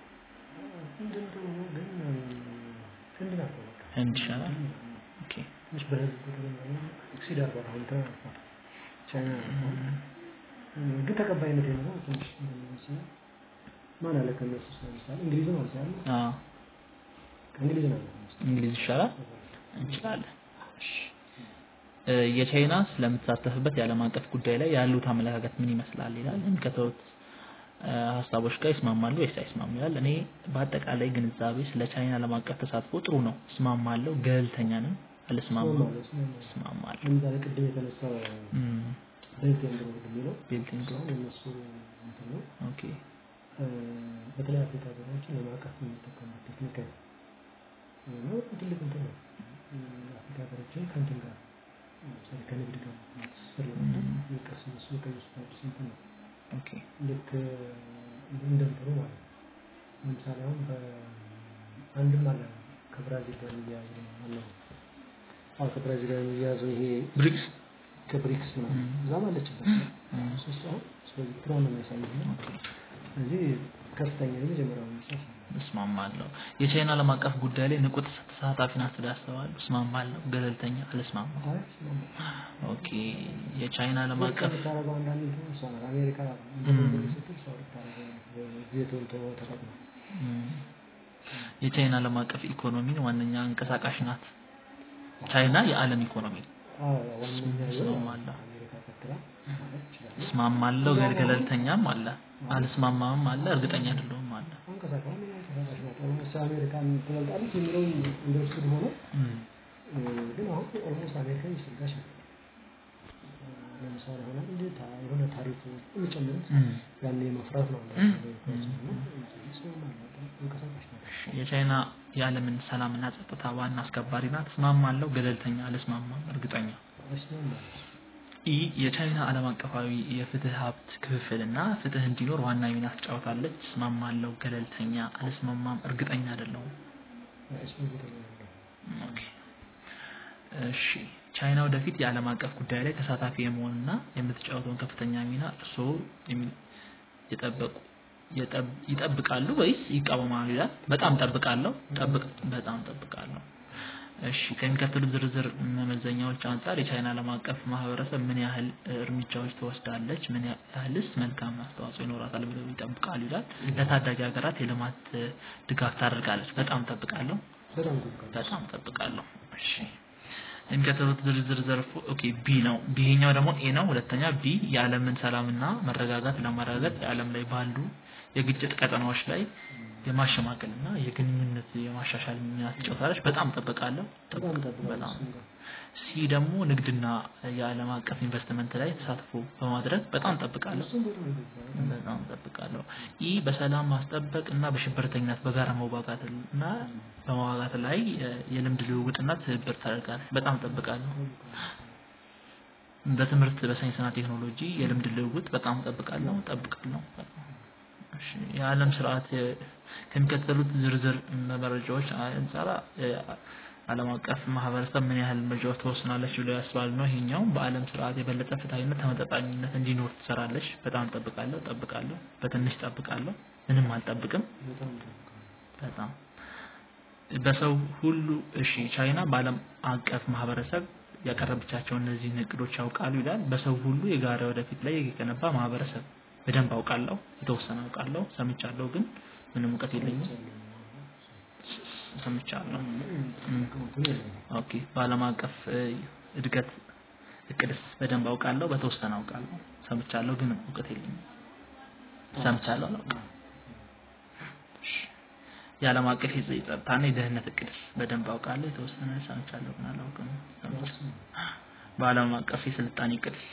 ህንድ እንደው ግን ህንድ ናት በቃ ህንድ ይሻላል። ኦኬ ትንሽ በህዝብ ቁጥር ኤክሲድ አርጓል አሁን እንትን አልፏል ቻይና አልፏል ግን ተቀባይነት የሌለው ትንሽ እንደሚመስለኝ ማን አለ ከእነሱ ውስጥ ለምሳሌ እንግሊዝም አልቻለ አዎ ከእንግሊዝ ነው እንግሊዝ ይሻላል እንችላለን። እሺ። እ፣ የቻይና ስለምትሳተፍበት የዓለም አቀፍ ጉዳይ ላይ ያሉት አመለካከት ምን ይመስላል ይላል። የሚከተሉት እ፣ ሀሳቦች ጋር ይስማማሉ ወይስ አይስማሙ ይላል። እኔ በአጠቃላይ ግንዛቤ ስለ ቻይና ዓለም አቀፍ ተሳትፎ ጥሩ ነው፣ እስማማለሁ። ገለልተኛ ነኝ፣ አልስማማም፣ እስማማለሁ። ለምሳሌ ቅድም የተነሳው እም፣ ቤልት ኤንድ ሮድ የሚለው ቤልቲንግ አሁን የእነሱ እንትን ነው ኦኬ እ፣ በተለይ አፍሪካ ሀገሮችን ለማዕቀፍ የሚጠቀሙት ቴክኒክ ነው እና በጣም ትልቅ እንትን ነው እ፣ አፍሪካ ሀገሮችን ከእንትን ጋር ለምሳሌ ከንግድ ጋር ትስስር ለማድረግ የሚቀስ እነሱ የቀየሱት አዲስ እንትን ነው ኦኬ ልክ እንደምትሉ ማለት ነው። ለምሳሌ አሁን በአንድም አለ ከብራዚል ጋር የሚያያዝ ነው አለው። አዎ ከብራዚል ጋር የሚያያዘው ይሄ ብሪክስ ከብሪክስ ነው ም። እዛም አለችበት እም፣ ሶስት አሁን ስለዚህ ትሯን ነው የሚያሳየው ነው። ኦኬ ስለዚህ ከፍተኛ የመጀመሪያው ምሳሌ እስማማለሁ። የቻይና ዓለም አቀፍ ጉዳይ ላይ ንቁ ተሳታፊ ናት ብለው ያስባሉ? እስማማለሁ። ገለልተኛ አልስማማም። አይ ስለማ ኦኬ የቻይና ዓለም አቀፍ የምታደርገው አንዳንድ እንትን እሷ ናት። አሜሪካ ም። እንትን ስትል እሷ ልታደርገው ዜቶን ተጠቅማ እም፣ የቻይና ዓለም አቀፍ ኢኮኖሚን ዋነኛ እንቀሳቃሽ ናት። ቻይና የዓለም ኢኮኖሚ አዎ ዋነኛ የሆነው እስማማለሁ። አሜሪካ ተከትላ ማለት ይችላል። እስማማለሁ። ገል- ገለልተኛም አለ፣ አልስማማም አለ፣ እርግጠኛ አይደለሁም አለ። አንቀሳቃሽ አንቀሳቃሽ ናት። ኦልሞስት አሜሪካን ትበልጣለች የሚለው እንደወስድ ሆነ እም፣ ግን አሁን ኦልሞስት አሜሪካ እየሰጋች ነው። ለምሳሌ ሆነ እንዴት የሆነ ታሪፎች የሚጨምሩት እም። ያኔ መፍራት ነው እም። አንቀሳቃሽ ናት። የቻይና የዓለምን ሰላምና ጸጥታ ዋና አስከባሪ ናት። እስማማለሁ። ገለልተኛ አልስማማም፣ እርግጠኛ አይስማማም። ኢ የቻይና ዓለም አቀፋዊ የፍትህ ሀብት ክፍፍልና ፍትህ እንዲኖር ዋና ሚና ትጫወታለች። እስማማለሁ። ገለልተኛ አልስማማም፣ እርግጠኛ አይደለሁም። አይስማማም። ኦኬ እሺ ቻይና ወደፊት የዓለም አቀፍ ጉዳይ ላይ ተሳታፊ የመሆንና የምትጫወተውን ከፍተኛ ሚና እርስዎ የሚ- የጠበቁ የጠብ- ይጠብቃሉ ወይስ ይቃወማሉ ይላል። በጣም ጠብቃለሁ። ጠብቅ በጣም ጠብቃለሁ። እሺ ከሚከተሉት ዝርዝር መመዘኛዎች አንጻር የቻይና ዓለም አቀፍ ማህበረሰብ ምን ያህል እርምጃዎች ትወስዳለች፣ ምን ያህልስ መልካም አስተዋጽኦ ይኖራታል ብለው ይጠብቃሉ ይላል። ለታዳጊ ሀገራት የልማት ድጋፍ ታደርጋለች። በጣም ጠብቃለሁ፣ በጣም ጠብቃለሁ። በጣም ጠብቃለሁ። እሺ የሚከተሉት ዝርዝር ዘርፎ ኦኬ ቢ ነው። ቢኛው ደግሞ ኤ ነው። ሁለተኛ ቢ የዓለምን ሰላምና መረጋጋት ለማረጋገጥ የዓለም ላይ ባሉ የግጭት ቀጠናዎች ላይ የማሸማቀልና የግንኙነት የማሻሻል ሚና ትጫወታለች። በጣም ጠብቃለሁ። በጣም ጠብቃለሁ። በጣም እሱን ጋር ሲ ደግሞ ንግድና የዓለም አቀፍ ኢንቨስትመንት ላይ ተሳትፎ በማድረግ በጣም ጠብቃለሁ። እሱን በጣም ጠብቃለሁ። በጣም ጠብቃለሁ። ኢ በሰላም ማስጠበቅ እና በሽብርተኝነት በጋራ መዋጋት እና በመዋጋት ላይ የልምድ ልውውጥና ትብብር ታደርጋለች። በጣም ጠብቃለሁ። በትምህርት በሳይንስና ቴክኖሎጂ የልምድ ልውውጥ በጣም ጠብቃለሁ ጠብቃለሁ። እሺ የዓለም ስርዓት የ- ከሚከተሉት ዝርዝር መረጃዎች አንጻር ዓለም አቀፍ ማህበረሰብ ምን ያህል እርምጃዎች ትወስናለች ብለው ያስባሉ ነው። ይሄኛው በዓለም ስርዓት የበለጠ ፍትሐዊነት፣ ተመጣጣኝነት እንዲኖር ትሰራለች። በጣም ጠብቃለሁ ጠብቃለሁ። በትንሽ ጠብቃለሁ። ምንም አልጠብቅም። በጣም ጠብቃለሁ። በጣም በሰው ሁሉ እሺ ቻይና በዓለም አቀፍ ማህበረሰብ ያቀረበቻቸው እነዚህን እቅዶች ያውቃሉ ይላል። በሰው ሁሉ የጋራ ወደፊት ላይ የገነባ ማህበረሰብ በደንብ አውቃለሁ፣ የተወሰነ አውቃለሁ፣ ሰምቻለሁ፣ ግን ምንም እውቀት የለኝም። ሰምቻለሁ። ኦኬ በዓለም አቀፍ እ, እድገት እቅድስ በደንብ አውቃለሁ፣ በተወሰነ አውቃለሁ፣ ሰምቻለሁ፣ ግን እውቀት የለኝም። ሰምቻለሁ፣ አላውቅም። እሺ። የዓለም አቀፍ የጸ- የጸጥታና የደህንነት እቅድስ በደንብ አውቃለሁ፣ የተወሰነ ሰምቻለሁ፣ ግን አላውቅም። ሰምቻለሁ። በዓለም አቀፍ የስልጣኔ እቅድስ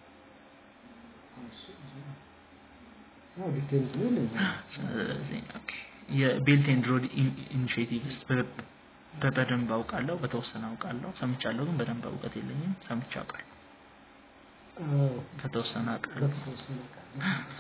አዎ ዲቴል ነው የለኝም። ስለዚህ ኦኬ የቤልት ኤንድ ሮድ ኢኒሺዬቲቭስ በደንብ አውቃለሁ፣ በተወሰነ አውቃለሁ፣ ሰምቻለሁ፣ ግን በደንብ እውቀት የለኝም። ሰምቼ አውቃለሁ፣ አዎ ከተወሰነ አውቃለሁ። በተወሰነ ቃል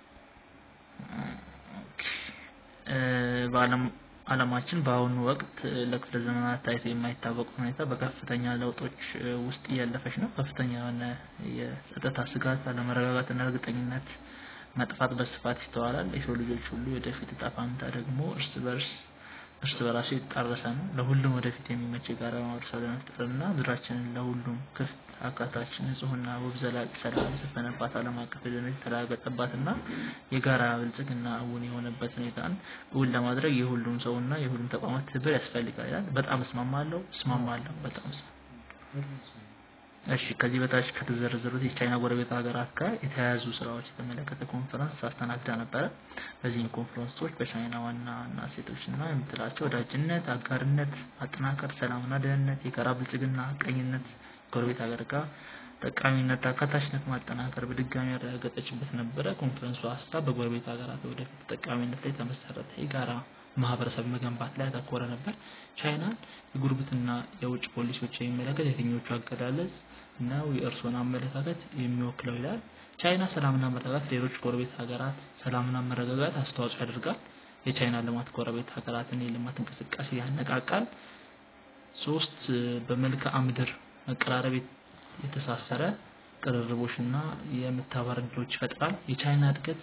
ኦኬ እ፣ በዓለም ዓለማችን በአሁኑ ወቅት እ፣ ለክፍለ ዘመናት ታይቶ የማይታወቅ ሁኔታ በከፍተኛ ለውጦች እ፣ ውስጥ እያለፈች ነው። ከፍተኛ የሆነ የጸጥታ ስጋት፣ አለመረጋጋትና እርግጠኝነት መጥፋት በስፋት ይስተዋላል። የሰው ልጆች ሁሉ የወደፊት እጣ ፈንታ ደግሞ እርስ በርስ እርስ በራሱ የተጣረሰ ነው። ለሁሉም ወደፊት የሚመች የጋራ ማህበረሰብ ለመፍጠርና ምድራችንን ለሁሉም ክፍት፣ አካታች፣ ንጹህና ውብ ዘላቂ ሰላም የሰፈነባት ዓለም አቀፍ ደህንነት የተረጋገጠባትና የጋራ ብልጽግና እውን የሆነበት ሁኔታን እውን ለማድረግ የሁሉም ሰውና የሁሉም ተቋማት ትብብር ያስፈልጋል ይላል። በጣም እስማማለሁ እስማማለሁ በጣም እስማማለሁ። እሺ ከዚህ በታች ከተዘረዘሩት የቻይና ጎረቤት ሀገራት ጋር የተያያዙ ስራዎች የተመለከተ ኮንፈረንስ አስተናግዳ ነበረ። በዚህም ኮንፈረንሶች በቻይና ዋና ዋና እሴቶችና የምትላቸው ወዳጅነት፣ አጋርነት፣ ማጠናከር፣ ሰላምና ደህንነት፣ የጋራ ብልጽግና፣ ቀኝነት፣ ጎረቤት ሀገር ጋር ጠቃሚነት፣ አካታችነት ማጠናከር በድጋሚ ያረጋገጠችበት ነበረ። ኮንፈረንሱ ሀሳብ በጎረቤት ሀገራት ወደፊት ተጠቃሚነት ላይ የተመሰረተ የጋራ ማህበረሰብ መገንባት ላይ ያተኮረ ነበር። ቻይናን የጉርብትና የውጭ ፖሊሲዎች የሚመለከት የትኞቹ አገላለጽ ነው የእርስዎን አመለካከት የሚወክለው ይላል። ቻይና ሰላምና መረጋጋት ሌሎች ጎረቤት ሀገራት ሰላምና መረጋጋት አስተዋጽኦ ያደርጋል። የቻይና ልማት ጎረቤት ሀገራትን የልማት እንቅስቃሴ ያነቃቃል። ሶስት በመልክዓ ምድር መቀራረብ የተሳሰረ ቅርርቦችና የመተባበር ዕድሎች ይፈጥራል። የቻይና እድገት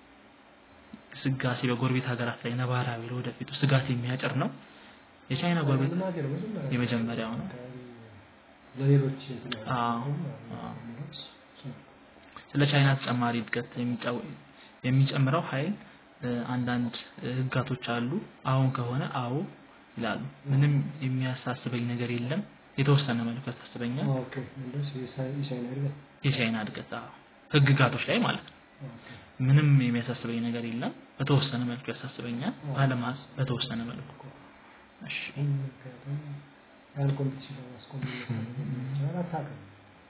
ስጋሴ በጎረቤት ሀገራት ላይ ነባራዊ ለወደፊቱ ስጋት የሚያጭር ነው። የቻይና ጎረቤት መናገር መጀመሪያ የመጀመሪያው ነው። ለሌሎች እንትን ያለ አዎ፣ ነው። አዎ። እሱ ነው። ስለ ቻይና ተጨማሪ እድገት የሚጫው- የሚጨምረው ኃይል እ፣ አንዳንድ እ፣ ህጋቶች አሉ። አሁን ከሆነ አዎ ይላሉ። ምንም የሚያሳስበኝ ነገር የለም። የተወሰነ መልኩ ያሳስበኛል። ኦኬ እንደዚህ የቻይ- የቻይና እድገት የቻይና እድገት አዎ፣ ህግጋቶች ላይ ማለት ነው። ኦኬ ምንም የሚያሳስበኝ ነገር የለም። በተወሰነ መልኩ ያሳስበኛል። ባለማስ በተወሰነ መልኩ እሺ ይህን ምክንያቱም ያን ኮምፒቲሽን ለማስቆም ይችላል አታውቅም።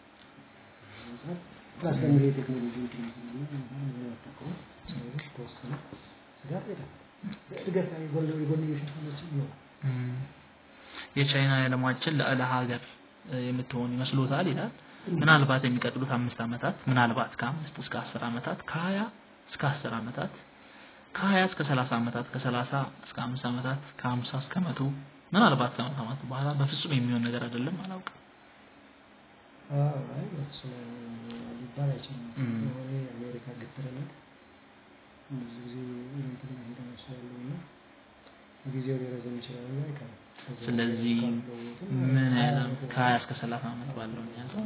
ፕላስ ደግሞ ይሄ ቴክኖሎጂ የሚጠቀሙ ሰዎች ተወሰነ ስጋት የለም። እድገት ላይ የጎን- የጎንዮሽ እንትኖች ይኖራል። እም፣ የቻይና የዓለማችን ልዕለ ሀገር እ፣ የምትሆን ይመስሎታል ይላል። ምናልባት የሚቀጥሉት አምስት ዓመታት ምናልባት ከአምስት እስከ አስር ዓመታት ከሀያ እስከ አስር ዓመታት ከሀያ እስከ ሰላሳ ዓመታት ከሰላሳ እስከ አምስት ዓመታት ከሀምሳ እስከ መቶ ምናልባት ከመቶ ዓመት በኋላ በፍጹም የሚሆን ነገር አይደለም። አላውቅም። አዎ፣ አይ እሱ ሊባል አይችልም። እም። የሆነ የአሜሪካ ግትርነት ብዙ ጊዜ እንትን ሄደ መስሎ ያለው እና ጊዜው ሊረዘም ይችላል እና አይቀርም። ከዛ ስለዚህ ካለው ምን ያህል ከሀያ እስከ ሰላሳ ዓመት ባለው የሚያዘው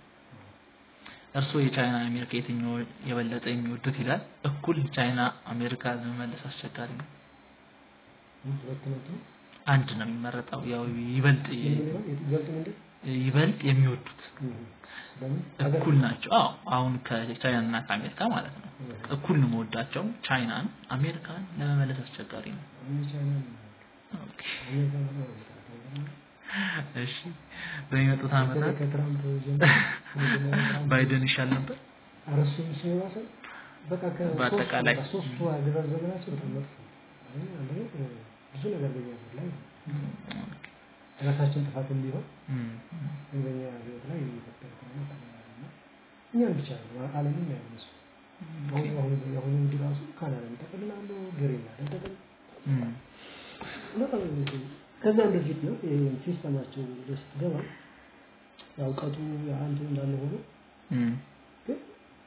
እርስዎ የቻይና አሜሪካ የትኛው የበለጠ የሚወዱት ይላል። እኩል ቻይና አሜሪካ ለመመለስ አስቸጋሪ ነው። ሁለት ነጥብ አንድ ነው የሚመረጠው። ያው ይበልጥ ይበልጥ ምንድን ይበልጥ የሚወዱት ለምን እኩል ናቸው። አዎ አሁን ከቻይና እና ከአሜሪካ ማለት ነው። እኩል ነው መወዳቸው። ቻይናን አሜሪካን ለመመለስ አስቸጋሪ ነው። እኔ ቻይና ኦኬ አሜሪካ ነው የምጠላው። እሺ በሚመጡት ዓመታት በተለይ ከትራምፕ ጀምሮ ከመጀመሪያው ትራምፕ ባይደን ይሻል ነበር። ኧረ እሱም ሲባሰ በቃ በአጠቃላይ ከሶስቱ ሶስቱ አገዛዝ ዘመናቸው በጣም መጥፎ ነው። አሁን አንደኛ ብዙ ነገር በኛ ሀገር ላይ ራሳችን ጥፋትም ቢሆን እም፣ በኛ ህይወት ላይ የሚፈጠር ከሆነ እና እኛን ብቻ ነው ዓለምን ያነሱ አሁን አሁን የአሁኑ እንግዲህ ራሱ ካናዳን ይጠቅልላሉ፣ ግሪንላንድን ይጠቅል እም፣ በጣም ከዛም በፊት ነው ይሄ ሲስተማቸው ወደ ስትገባ ያው እውቀቱ የአንድ እንዳለ ሆኖ እም፣ ግን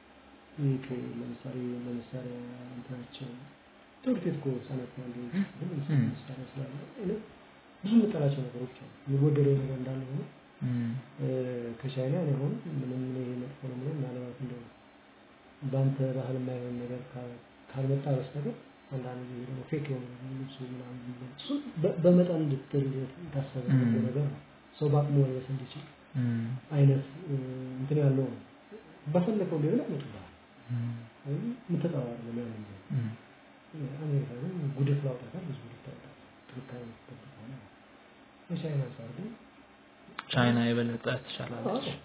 ይህ ከ- ለምሳሌ ለመሳሪያ እንትናቸው ትምህርት ቤት እኮ ህጻናት ያሉ ግን እም። መሳሪያ ስላለ እኔ ብዙ የምጠላቸው ነገሮች አሉ። የሚወደደው ነገር እንዳለ ሆኖ እም፣ እ፣ ከቻይና እኔ አሁን ምንም እኔ ይሄ መጥፎ ነው ምንም ምናልባት እንደው በአንተ ባህል የማይሆን ነገር ካ- ካልመጣ በስተቀር አንዳንድ ጊዜ ደግሞ ፌክ የሆነ ልብሱ ምናምን እሱ በ- በመጠን እንድትል የታሰበ እም። ነገር ነው። ሰው በአቅሙ መልበስ እንዲችል እም፣ አይነት እ፣ እንትን ያለው ነው። በፈለከው ሌላ ያመጡልሃል። እም፣ ወይም የምትጠላው አይደለም ያን ጊዜ እም። አሜሪካ ግን ጉድፍ ላውጣታል ብዙ ጉድፍ ታውጣል። ጥንካሬ የምትጠብቅ ሆነ የቻይና አንጻር ግን ቻይና የበለጠ ትሻላለች። አዎ፣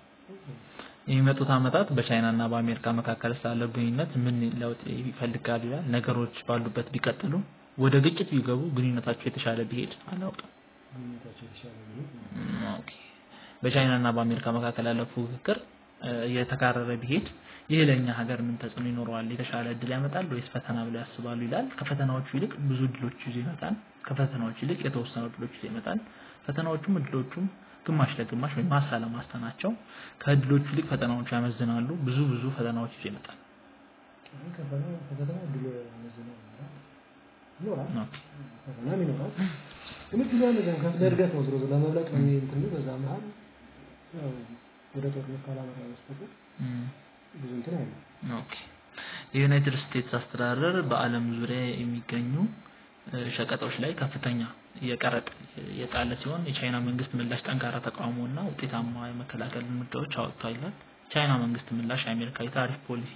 የሚመጡት ዓመታት በቻይና እና በአሜሪካ መካከል ስላለው ግንኙነት ምን ለውጥ ይፈልጋል ይላል። ነገሮች ባሉበት ቢቀጥሉ፣ ወደ ግጭት ቢገቡ፣ ግንኙነታቸው የተሻለ ቢሄድ አላውቅም። ግንኙነታቸው የተሻለ ቢሆን እም፣ ኦኬ። በቻይና እና በአሜሪካ መካከል ያለው ፉክክር እ፣ እየተካረረ ቢሄድ ይህ ለእኛ ሀገር ምን ተጽዕኖ ይኖረዋል? የተሻለ እድል ያመጣል ወይስ ፈተና ብለው ያስባሉ ይላል። ከፈተናዎቹ ይልቅ ብዙ እድሎች ይዞ ይመጣል። ከፈተናዎቹ ይልቅ የተወሰኑ እድሎች ይዞ ይመጣል። ፈተናዎቹም እድሎቹም ግማሽ ለግማሽ ወይም ማሳ ለማስታ ናቸው። ከእድሎቹ ይልቅ ፈተናዎቹ ያመዝናሉ። ብዙ ብዙ ፈተናዎች ይዞ ይመጣል። አሁን ከፈተና ከፈተና ድል ያመዝናል ይኖራል ኦኬ። ፈተናም ይኖራል። ግን ድሉ ያመዝናል ከፍ ለእድገት ነው ዝሮ ዝሮ ለመብለጥ ነው እንትን በዛ መሀል ያው ወደ ጦርነት ካላመራ በስተቀር እም፣ ብዙ እንትን አይልም። ኦኬ። የዩናይትድ ስቴትስ አስተዳደር በዓለም ዙሪያ የሚገኙ እ፣ ሸቀጦች ላይ ከፍተኛ የቀረጥ የጣለ ሲሆን የቻይና መንግስት ምላሽ ጠንካራ ተቃውሞና ውጤታማ የመከላከል እርምጃዎች አወጥቷል ይላል። ቻይና መንግስት ምላሽ የአሜሪካ የታሪፍ ፖሊሲ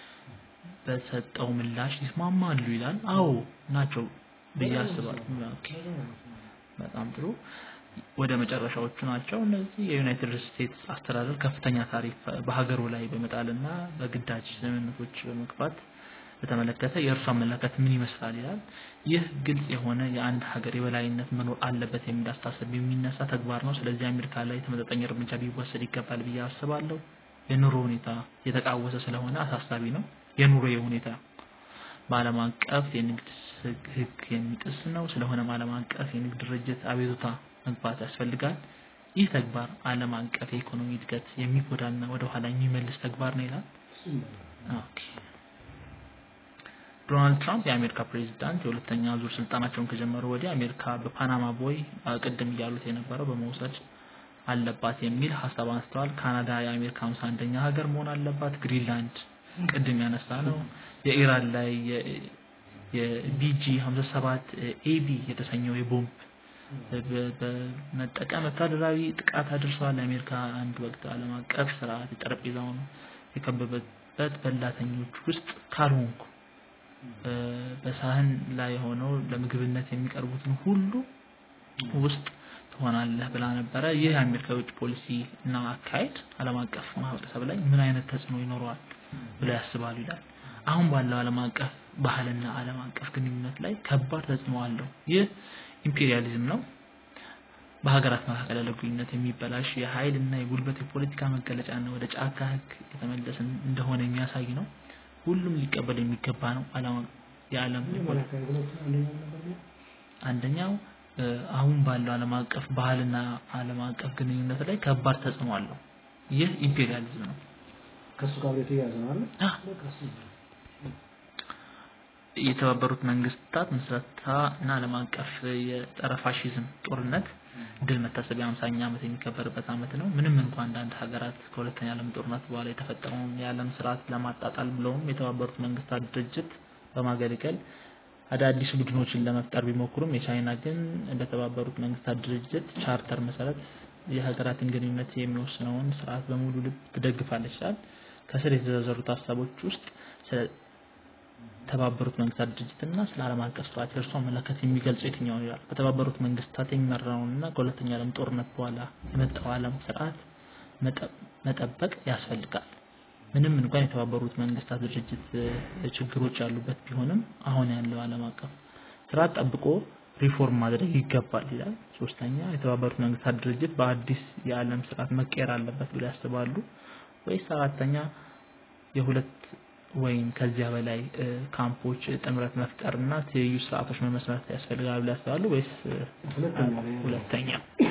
በሰጠው ምላሽ ይስማማሉ ይላል። አዎ ናቸው ብዬ አስባለሁ። ኦኬ። በጣም ጥሩ። ወደ መጨረሻዎቹ ናቸው እነዚህ። የዩናይትድ ስቴትስ አስተዳደር ከፍተኛ ታሪፍ በሀገሩ ላይ በመጣልና በግዳጅ ስምምነቶች በመግባት በተመለከተ የእርሱ አመለካከት ምን ይመስላል ይላል። ይህ ግልጽ የሆነ የአንድ ሀገር የበላይነት መኖር አለበት የሚል አስተሳሰብ የሚነሳ ተግባር ነው። ስለዚህ አሜሪካ ላይ ተመጣጣኝ እርምጃ ቢወሰድ ይገባል ብዬ አስባለሁ። የኑሮ ሁኔታ የተቃወሰ ስለሆነ አሳሳቢ ነው። የኑሮ ሁኔታ በዓለም አቀፍ የንግድ ሕግ የሚጥስ ነው። ስለሆነም ዓለም አቀፍ የንግድ ድርጅት አቤቱታ መግባት ያስፈልጋል። ይህ ተግባር ዓለም አቀፍ የኢኮኖሚ እድገት የሚጎዳና ወደ ኋላ የሚመልስ ተግባር ነው ይላል። እሱም ኦኬ። ዶናልድ ትራምፕ የአሜሪካ ፕሬዚዳንት የሁለተኛ ዙር ስልጣናቸውን ከጀመሩ ወዲህ አሜሪካ በፓናማ ቦይ ቅድም እያሉት የነበረው በመውሰድ አለባት የሚል ሀሳብ አንስተዋል። ካናዳ የአሜሪካ ሃምሳ አንደኛ ሀገር መሆን አለባት። ግሪንላንድ ቅድም ያነሳ ነው። የኢራን ላይ የቢጂ 57 ኤቢ የተሰኘው የቦምብ በ- በመጠቀም ወታደራዊ ጥቃት አድርሰዋል። የአሜሪካ አንድ ወቅት ዓለም አቀፍ ስርዓት የጠረጴዛውን የከበበበት በላተኞች ውስጥ ካልሆንኩ እ፣ በሳህን ላይ ሆነው ለምግብነት የሚቀርቡትን ሁሉ ውስጥ ትሆናለህ ብላ ነበረ። ይህ የአሜሪካ የውጭ ፖሊሲ እና አካሄድ ዓለም አቀፍ ማህበረሰብ ላይ ምን አይነት ተጽዕኖ ይኖረዋል ብለው ያስባሉ ይላል። አሁን ባለው ዓለም አቀፍ ባህልና ዓለም አቀፍ ግንኙነት ላይ ከባድ ተጽዕኖ አለው። ይህ ኢምፔሪያሊዝም ነው። በሀገራት መካከል ያለው ግንኙነት የሚበላሽ የኃይል እና የጉልበት የፖለቲካ መገለጫ እና ወደ ጫካ ህግ የተመለሰ እንደሆነ የሚያሳይ ነው። ሁሉም ሊቀበል የሚገባ ነው። ዓለም የዓለም መጀመሪያ አካባቢ ሁለቱ አንደኛው ነበር ነው አንደኛው እ፣ አሁን ባለው ዓለም አቀፍ ባህልና ዓለም አቀፍ ግንኙነት ላይ ከባድ ተጽዕኖ አለው። ይህ ኢምፔሪያሊዝም ነው። ከእሱ ጋር የተያያዘ ነው አይደል? አ፣ በቃ እሱ ነው። የተባበሩት መንግስታት ምስረታ እና ዓለም አቀፍ የጸረ ፋሺዝም ጦርነት ድል መታሰቢያ 50ኛ ዓመት የሚከበርበት ዓመት ነው። ምንም እንኳን አንዳንድ ሀገራት ከሁለተኛ ዓለም ጦርነት በኋላ የተፈጠረውን የዓለም ስርዓት ለማጣጣል ብለውም የተባበሩት መንግስታት ድርጅት በማገልገል አዳዲስ ቡድኖችን ለመፍጠር ቢሞክሩም የቻይና ግን በተባበሩት መንግስታት ድርጅት ቻርተር መሰረት የሀገራትን ግንኙነት የሚወስነውን ስርዓት በሙሉ ልብ ትደግፋለች ይላል። ከስር የተዘረዘሩት ሀሳቦች ውስጥ ስለ ተባበሩት መንግስታት ድርጅትና ስለ ዓለም አቀፍ ስርዓት የእርሱ አመለካከት የሚገልጸው የትኛው ይላል። በተባበሩት መንግስታት የሚመራውንና ከሁለተኛ ዓለም ጦርነት በኋላ የመጣው ዓለም ስርዓት መጠበቅ ያስፈልጋል። ምንም እንኳን የተባበሩት መንግስታት ድርጅት ችግሮች ያሉበት ቢሆንም አሁን ያለው ዓለም አቀፍ ስርዓት ጠብቆ ሪፎርም ማድረግ ይገባል ይላል። ሶስተኛ የተባበሩት መንግስታት ድርጅት በአዲስ የዓለም ስርዓት መቀየር አለበት ብለው ያስባሉ ወይስ አራተኛ የሁለት ወይም ከዚያ በላይ ካምፖች ጥምረት መፍጠርና ትይዩ ስርዓቶች መመስረት ያስፈልጋል ብለው ያስባሉ ወይስ ሁለተኛ?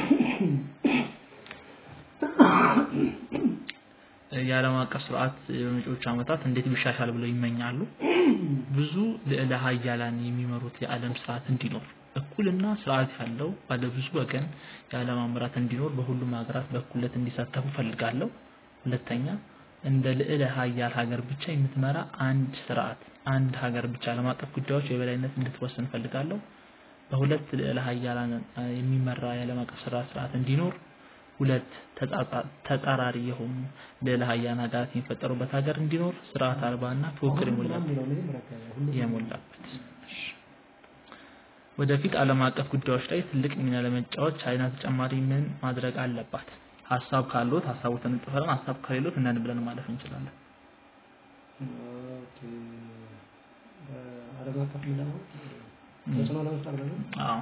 የዓለም አቀፍ ስርዓት በመጪዎቹ ዓመታት እንዴት ቢሻሻል ብለው ይመኛሉ? ብዙ ልዕለ ሀያላን የሚመሩት የዓለም ስርዓት እንዲኖር እኩልና ስርዓት ያለው ባለብዙ ወገን የዓለም አመራር እንዲኖር በሁሉም ሀገራት በእኩልነት እንዲሳተፉ ፈልጋለሁ። ሁለተኛ እንደ ልዕለ ሀያል ሀገር ብቻ የምትመራ አንድ ስርዓት አንድ ሀገር ብቻ ዓለም አቀፍ ጉዳዮች የበላይነት እንድትወስን ፈልጋለሁ። በሁለት ልዕለ ሀያላን የሚመራ የዓለም አቀፍ ስርዓት ስርዓት እንዲኖር ሁለት ተጻራሪ የሆኑ ልዕለ ሀያላን ሀገራት የሚፈጠሩበት ሀገር እንዲኖር ስርዓት አልባና ፉክክር የሞላበት ወደፊት ዓለም አቀፍ ጉዳዮች ላይ ትልቅ ሚና ለመጫወት ቻይና ተጨማሪ ምን ማድረግ አለባት? ሀሳብ ካሉት ሀሳቡን እንጥፈን ሀሳብ ከሌሎት እነን ብለን ማለፍ እንችላለን። ዓለም አቀፍ ሚና ማለት ተጽዕኖ ለመፍጠር ነው። አዎ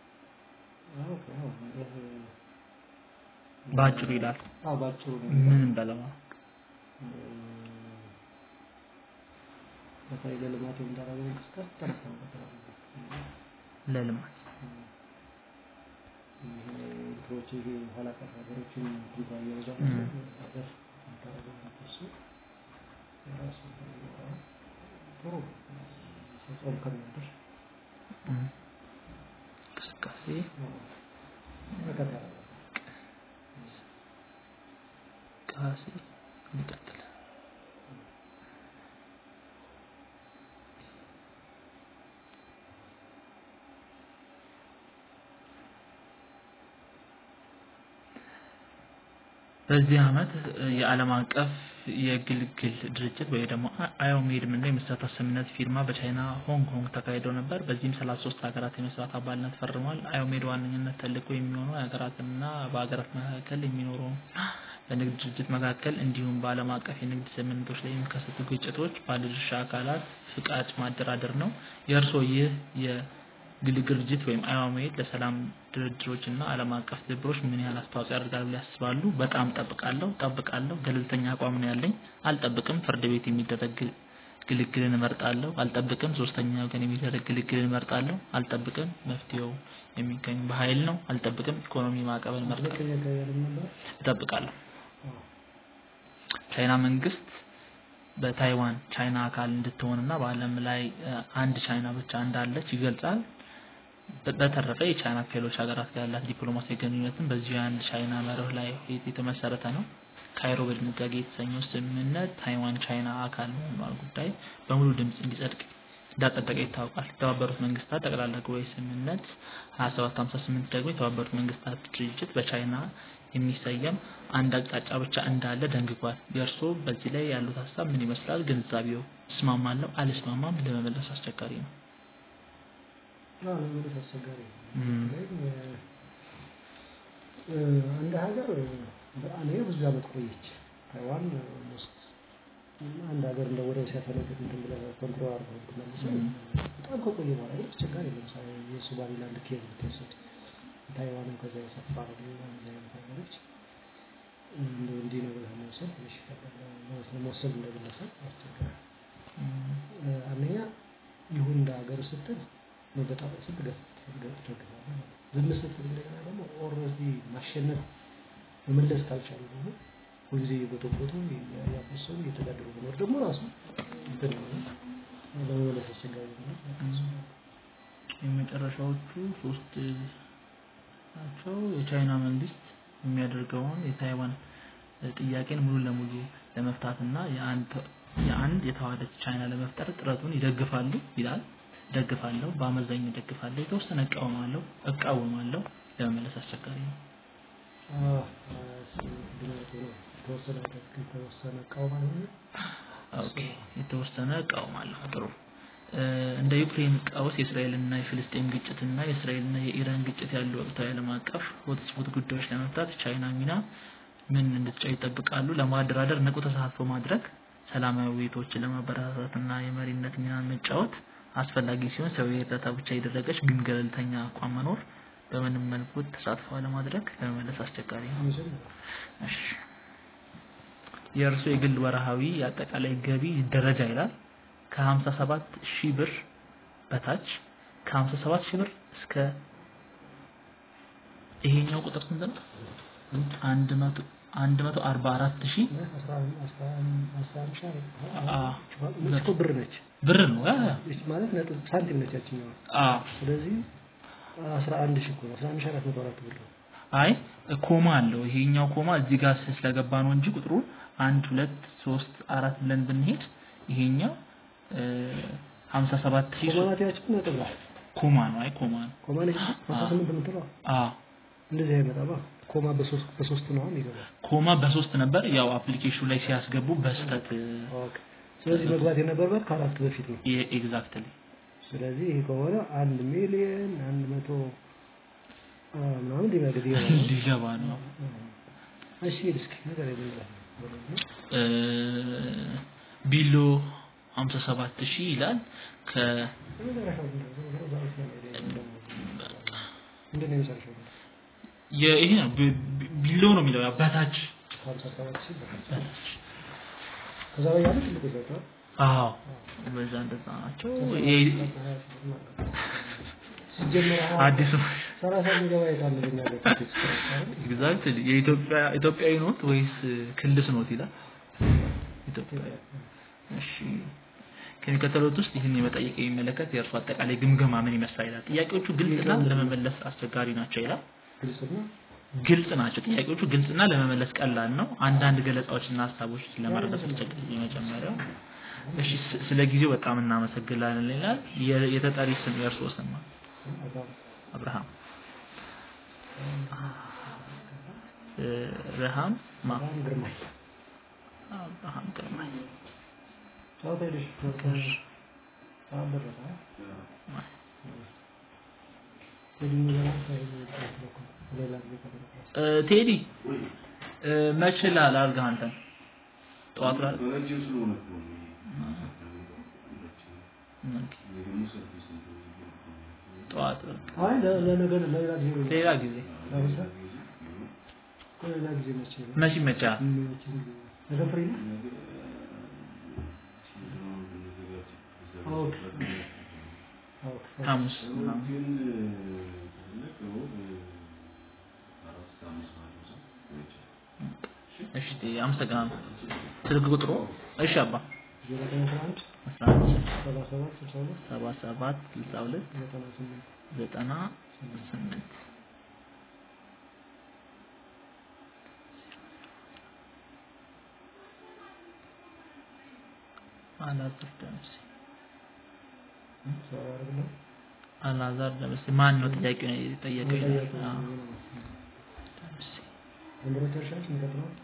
በአጭሩ ይላል። አዎ ባጭሩ ምን በለማ በተለይ ለልማት የሚደረገው እንቅስቃሴ ጠርፍ ነው። ለልማት እንትኖች ይሄ ኋላ ቀር ሀገሮችን ጉባ እየበዛ ሀገር የሚደረገው እሱ የራሱ ጥሩ ተጽዕኖ ከሚያደርስ እንቅስቃሴ መቀጠል እንቅስቃሴ ይቀጥላል። በዚህ ዓመት የዓለም አቀፍ የግልግል ድርጅት ወይ ደግሞ አዮሜድ ምንለው የመስራት ስምምነት ፊርማ በቻይና ሆንግ ኮንግ ተካሂዶ ነበር። በዚህም 33 ሀገራት የመስራት አባልነት ፈርሟል። አዮሜድ ዋነኝነት ተልዕኮ የሚሆነው የሀገራትና በሀገራት መካከል የሚኖረው በንግድ ድርጅት መካከል እንዲሁም በዓለም አቀፍ የንግድ ስምምነቶች ላይ የሚከሰቱ ግጭቶች ባለድርሻ አካላት ፍቃድ ማደራደር ነው። የእርስዎ ይህ የግልግል ድርጅት ወይም አዮሜድ ለሰላም ድርድሮች እና ዓለም አቀፍ ትብብሮች ምን ያህል አስተዋጽኦ ያደርጋል ብለው ያስባሉ? በጣም ጠብቃለሁ ጠብቃለሁ። ገለልተኛ አቋም ነው ያለኝ። አልጠብቅም። ፍርድ ቤት የሚደረግ ግልግልን እመርጣለሁ። አልጠብቅም። ሶስተኛ ወገን የሚደረግ ግልግልን እመርጣለሁ። አልጠብቅም። መፍትሄው የሚገኝ በኃይል ነው። አልጠብቅም። ኢኮኖሚ ማዕቀብን እመርጣለሁ። እጠብቃለሁ። ቻይና መንግስት በታይዋን ቻይና አካል እንድትሆንና በዓለም ላይ አንድ ቻይና ብቻ እንዳለች ይገልጻል። በተረፈ የቻይና ከሌሎች ሀገራት ጋር ያላት ዲፕሎማሲያዊ ግንኙነትን በዚሁ የአንድ ቻይና መርህ ላይ የተመሰረተ ነው። ካይሮ በድንጋጌ የተሰኘው ስምምነት ታይዋን ቻይና አካል መሆኗን ጉዳይ በሙሉ ድምፅ እንዲጸድቅ እንዳጸደቀ ይታወቃል። የተባበሩት መንግስታት ጠቅላላ ጉባኤ ስምምነት 2758 ደግሞ የተባበሩት መንግስታት ድርጅት በቻይና የሚሰየም አንድ አቅጣጫ ብቻ እንዳለ ደንግጓል። የእርስዎ በዚህ ላይ ያሉት ሀሳብ ምን ይመስላል? ግንዛቤው እስማማለሁ፣ አልስማማም ለመመለስ አስቸጋሪ ነው። አዎ ለመመለስ አስቸጋሪ ነው። አንድ ሀገር አንደኛ ብዙ ዓመት ቆየች። ታይዋን ኦልሞስት አንድ ሀገር እንደ ወደብ ሲያፈነግጥ እንትን ብለህ ኮንትሮል አድርገው ብትመልሰው በጣም ከቆየ በኋላ ግን አስቸጋሪ ነው። ለምሳሌ የሶማሊላንድ ኬዝ ብትወስድ ታይዋንም ከዛ የሰፋ ነው። እንደዚህ አይነት ሀገሮች እንደው እንዲህ ነው ብለህ መውሰድ ትንሽ ይከብዳል። መውሰድ እንደ ግለሰብ ያስቸግራል። አንደኛ ይሁን እንደ ሀገር ስትል መበጣበጥ ስትል ትደግፋለህ። ዝም ስትል እንደገና ደግሞ ኦልሬዲ ማሸነፍ መመለስ ካልቻሉ ደግሞ ሁልጊዜ እየጎተጎቱ እያፈሰሉ እየተጋደሉ መኖር ደግሞ ራሱ እንትን ነው ለመመለስ አስቸጋሪ ነው። የመጨረሻዎቹ ሶስት ናቸው። የቻይና መንግስት የሚያደርገውን የታይዋን ጥያቄን ሙሉ ለሙሉ ለመፍታትና የአንድ የአንድ የተዋሃደች ቻይና ለመፍጠር ጥረቱን ይደግፋሉ ይላል። ደግፋለሁ፣ በአመዛኙ ደግፋለሁ፣ የተወሰነ እቃወማለሁ እቃወማለሁ፣ ለመመለስ አስቸጋሪ ነው። የተወሰነ የተወሰነ እቃወማለሁ ኦኬ፣ የተወሰነ እቃወማለሁ። ጥሩ። እንደ ዩክሬን ቀውስ የእስራኤልና የፍልስጤም ግጭትና የእስራኤልና የኢራን ግጭት ያሉ ወቅታዊ ዓለም አቀፍ ሆትስፖት ጉዳዮች ለመፍታት ቻይና ሚና ምን እንድትጫወት ይጠብቃሉ? ለማደራደር ንቁ ተሳትፎ ማድረግ፣ ሰላማዊ ውይይቶችን ለማበረታታትና የመሪነት ሚና መጫወት አስፈላጊ ሲሆን ሰብአዊ እርዳታ ብቻ የደረገች ግን ገለልተኛ አቋም መኖር በምንም መልኩ ተሳትፎ ለማድረግ ለመመለስ አስቸጋሪ ነው። እሺ የእርሱ የግል ወርሃዊ የአጠቃላይ ገቢ ደረጃ ይላል ከ57 ሺህ ብር በታች ከ57 ሺህ ብር እስከ ይሄኛው ቁጥር ስንት ነው? አንድ መቶ አንድ መቶ አርባ አራት ሺህ እኮ ብር ነች ብር ነው ያ ያ ማለት ነጥብ ሳንቲም ነች ያችኛዋ። አዎ ስለዚህ አስራ አንድ ሺህ እኮ ነው። አስራ አንድ ሺህ አራት መቶ አራት ብር ነው። አይ ኮማ አለው ይሄኛው ኮማ እዚህ ጋር ስለገባ ነው እንጂ ቁጥሩ አንድ ሁለት ሶስት አራት ብለን ብንሄድ ይሄኛው ሀምሳ ሰባት ሺህ ኮማናት ያችን ነጥብ ናት። ኮማ ነው አይ ኮማ ነው ኮማ ነች አስራ ስምንት የምትለው አዎ እንደዚህ አይመጣማ። ኮማ በሶስት በሶስት ነው የሚገባው። ኮማ በሶስት ነበር ያው አፕሊኬሽኑ ላይ ሲያስገቡ በስተት ኦኬ። ስለዚህ መግባት የነበረበት ከአራት በፊት ነው። ኤግዛክትሊ ስለዚህ ይሄ ከሆነ አንድ ሚሊዮን አንድ መቶ ምናምን ሊመግድ ሊገባ ነው እሺ እስኪ ነገር የለም ቢሎ 57 ሺህ ይላል ከ ምንድን ነው የመጨረሻው? ይሄ ነው ቢሎ ነው የሚለው ያው በታች ሀምሳ ሰባት ሺህ በታች ከዛ ላይ ያለ ትልቁ ዘታ አዎ በዛ እንደዛ ናቸው ሲጀመር አዲስ ሰላሳ የሚገባ የታለ በኛ ሀገር ኤግዛክትሊ የኢትዮጵያ ኢትዮጵያዊ ኖት ወይስ ክልስ ኖት ይላል ኢትዮጵያዊ እሺ ከሚከተሉት ውስጥ ይህን የመጠየቅ የሚመለከት የእርሱ አጠቃላይ ግምገማ ምን ይመስላል ይላል ጥያቄዎቹ ግልጽና ለመመለስ አስቸጋሪ ናቸው ይላል ግልጽና ግልጽ ናቸው ጥያቄዎቹ ግልጽና ለመመለስ ቀላል ነው አንዳንድ ገለጻዎችና ሀሳቦች ለመረዳት አስቸጋሪ የመጀመሪያው እሺ ስለ ጊዜው በጣም እናመሰግናለን ይላል የተጠሪ ስም የእርስዎ ስም ነው አብርሃም ረሃም ማ ግርማይ አብርሃም ግርማይ ጨዋታ ሄደሽ ሰዓት ደረሰ ሌላ ጊዜ ከተደረሰ ቴዲ መች ላድርግህ አንተን ጠዋት ላይ ጠዋት አይ ለነገር ለሌላ ጊዜ ሌላ ጊዜ ሌላ ጊዜ መቼ ነው? መች ይመቻል ነገ ፍሪ ነው? ኦኬ ኦኬ ሐሙስ ምናምን እሺ አመሰግናለሁ ስልክ ቁጥሩ እሺ አባ ዜሮ ዘጠኝ አስራ አንድ አስራ አንድ ሰባ ሰባት ስልሳ ሁለት ሰባ ሰባት ስልሳ ሁለት ዘጠና ስምንት ዘጠና ስምንት አላዛር ደምሴ ሰው ያደርግልህ አላዛር ደምሴ ማን ነው ጥያቄውን የጠየቀው ይላል አዎ ደምሴ ዘንድሮ ጨርሻለች የሚቀጥለው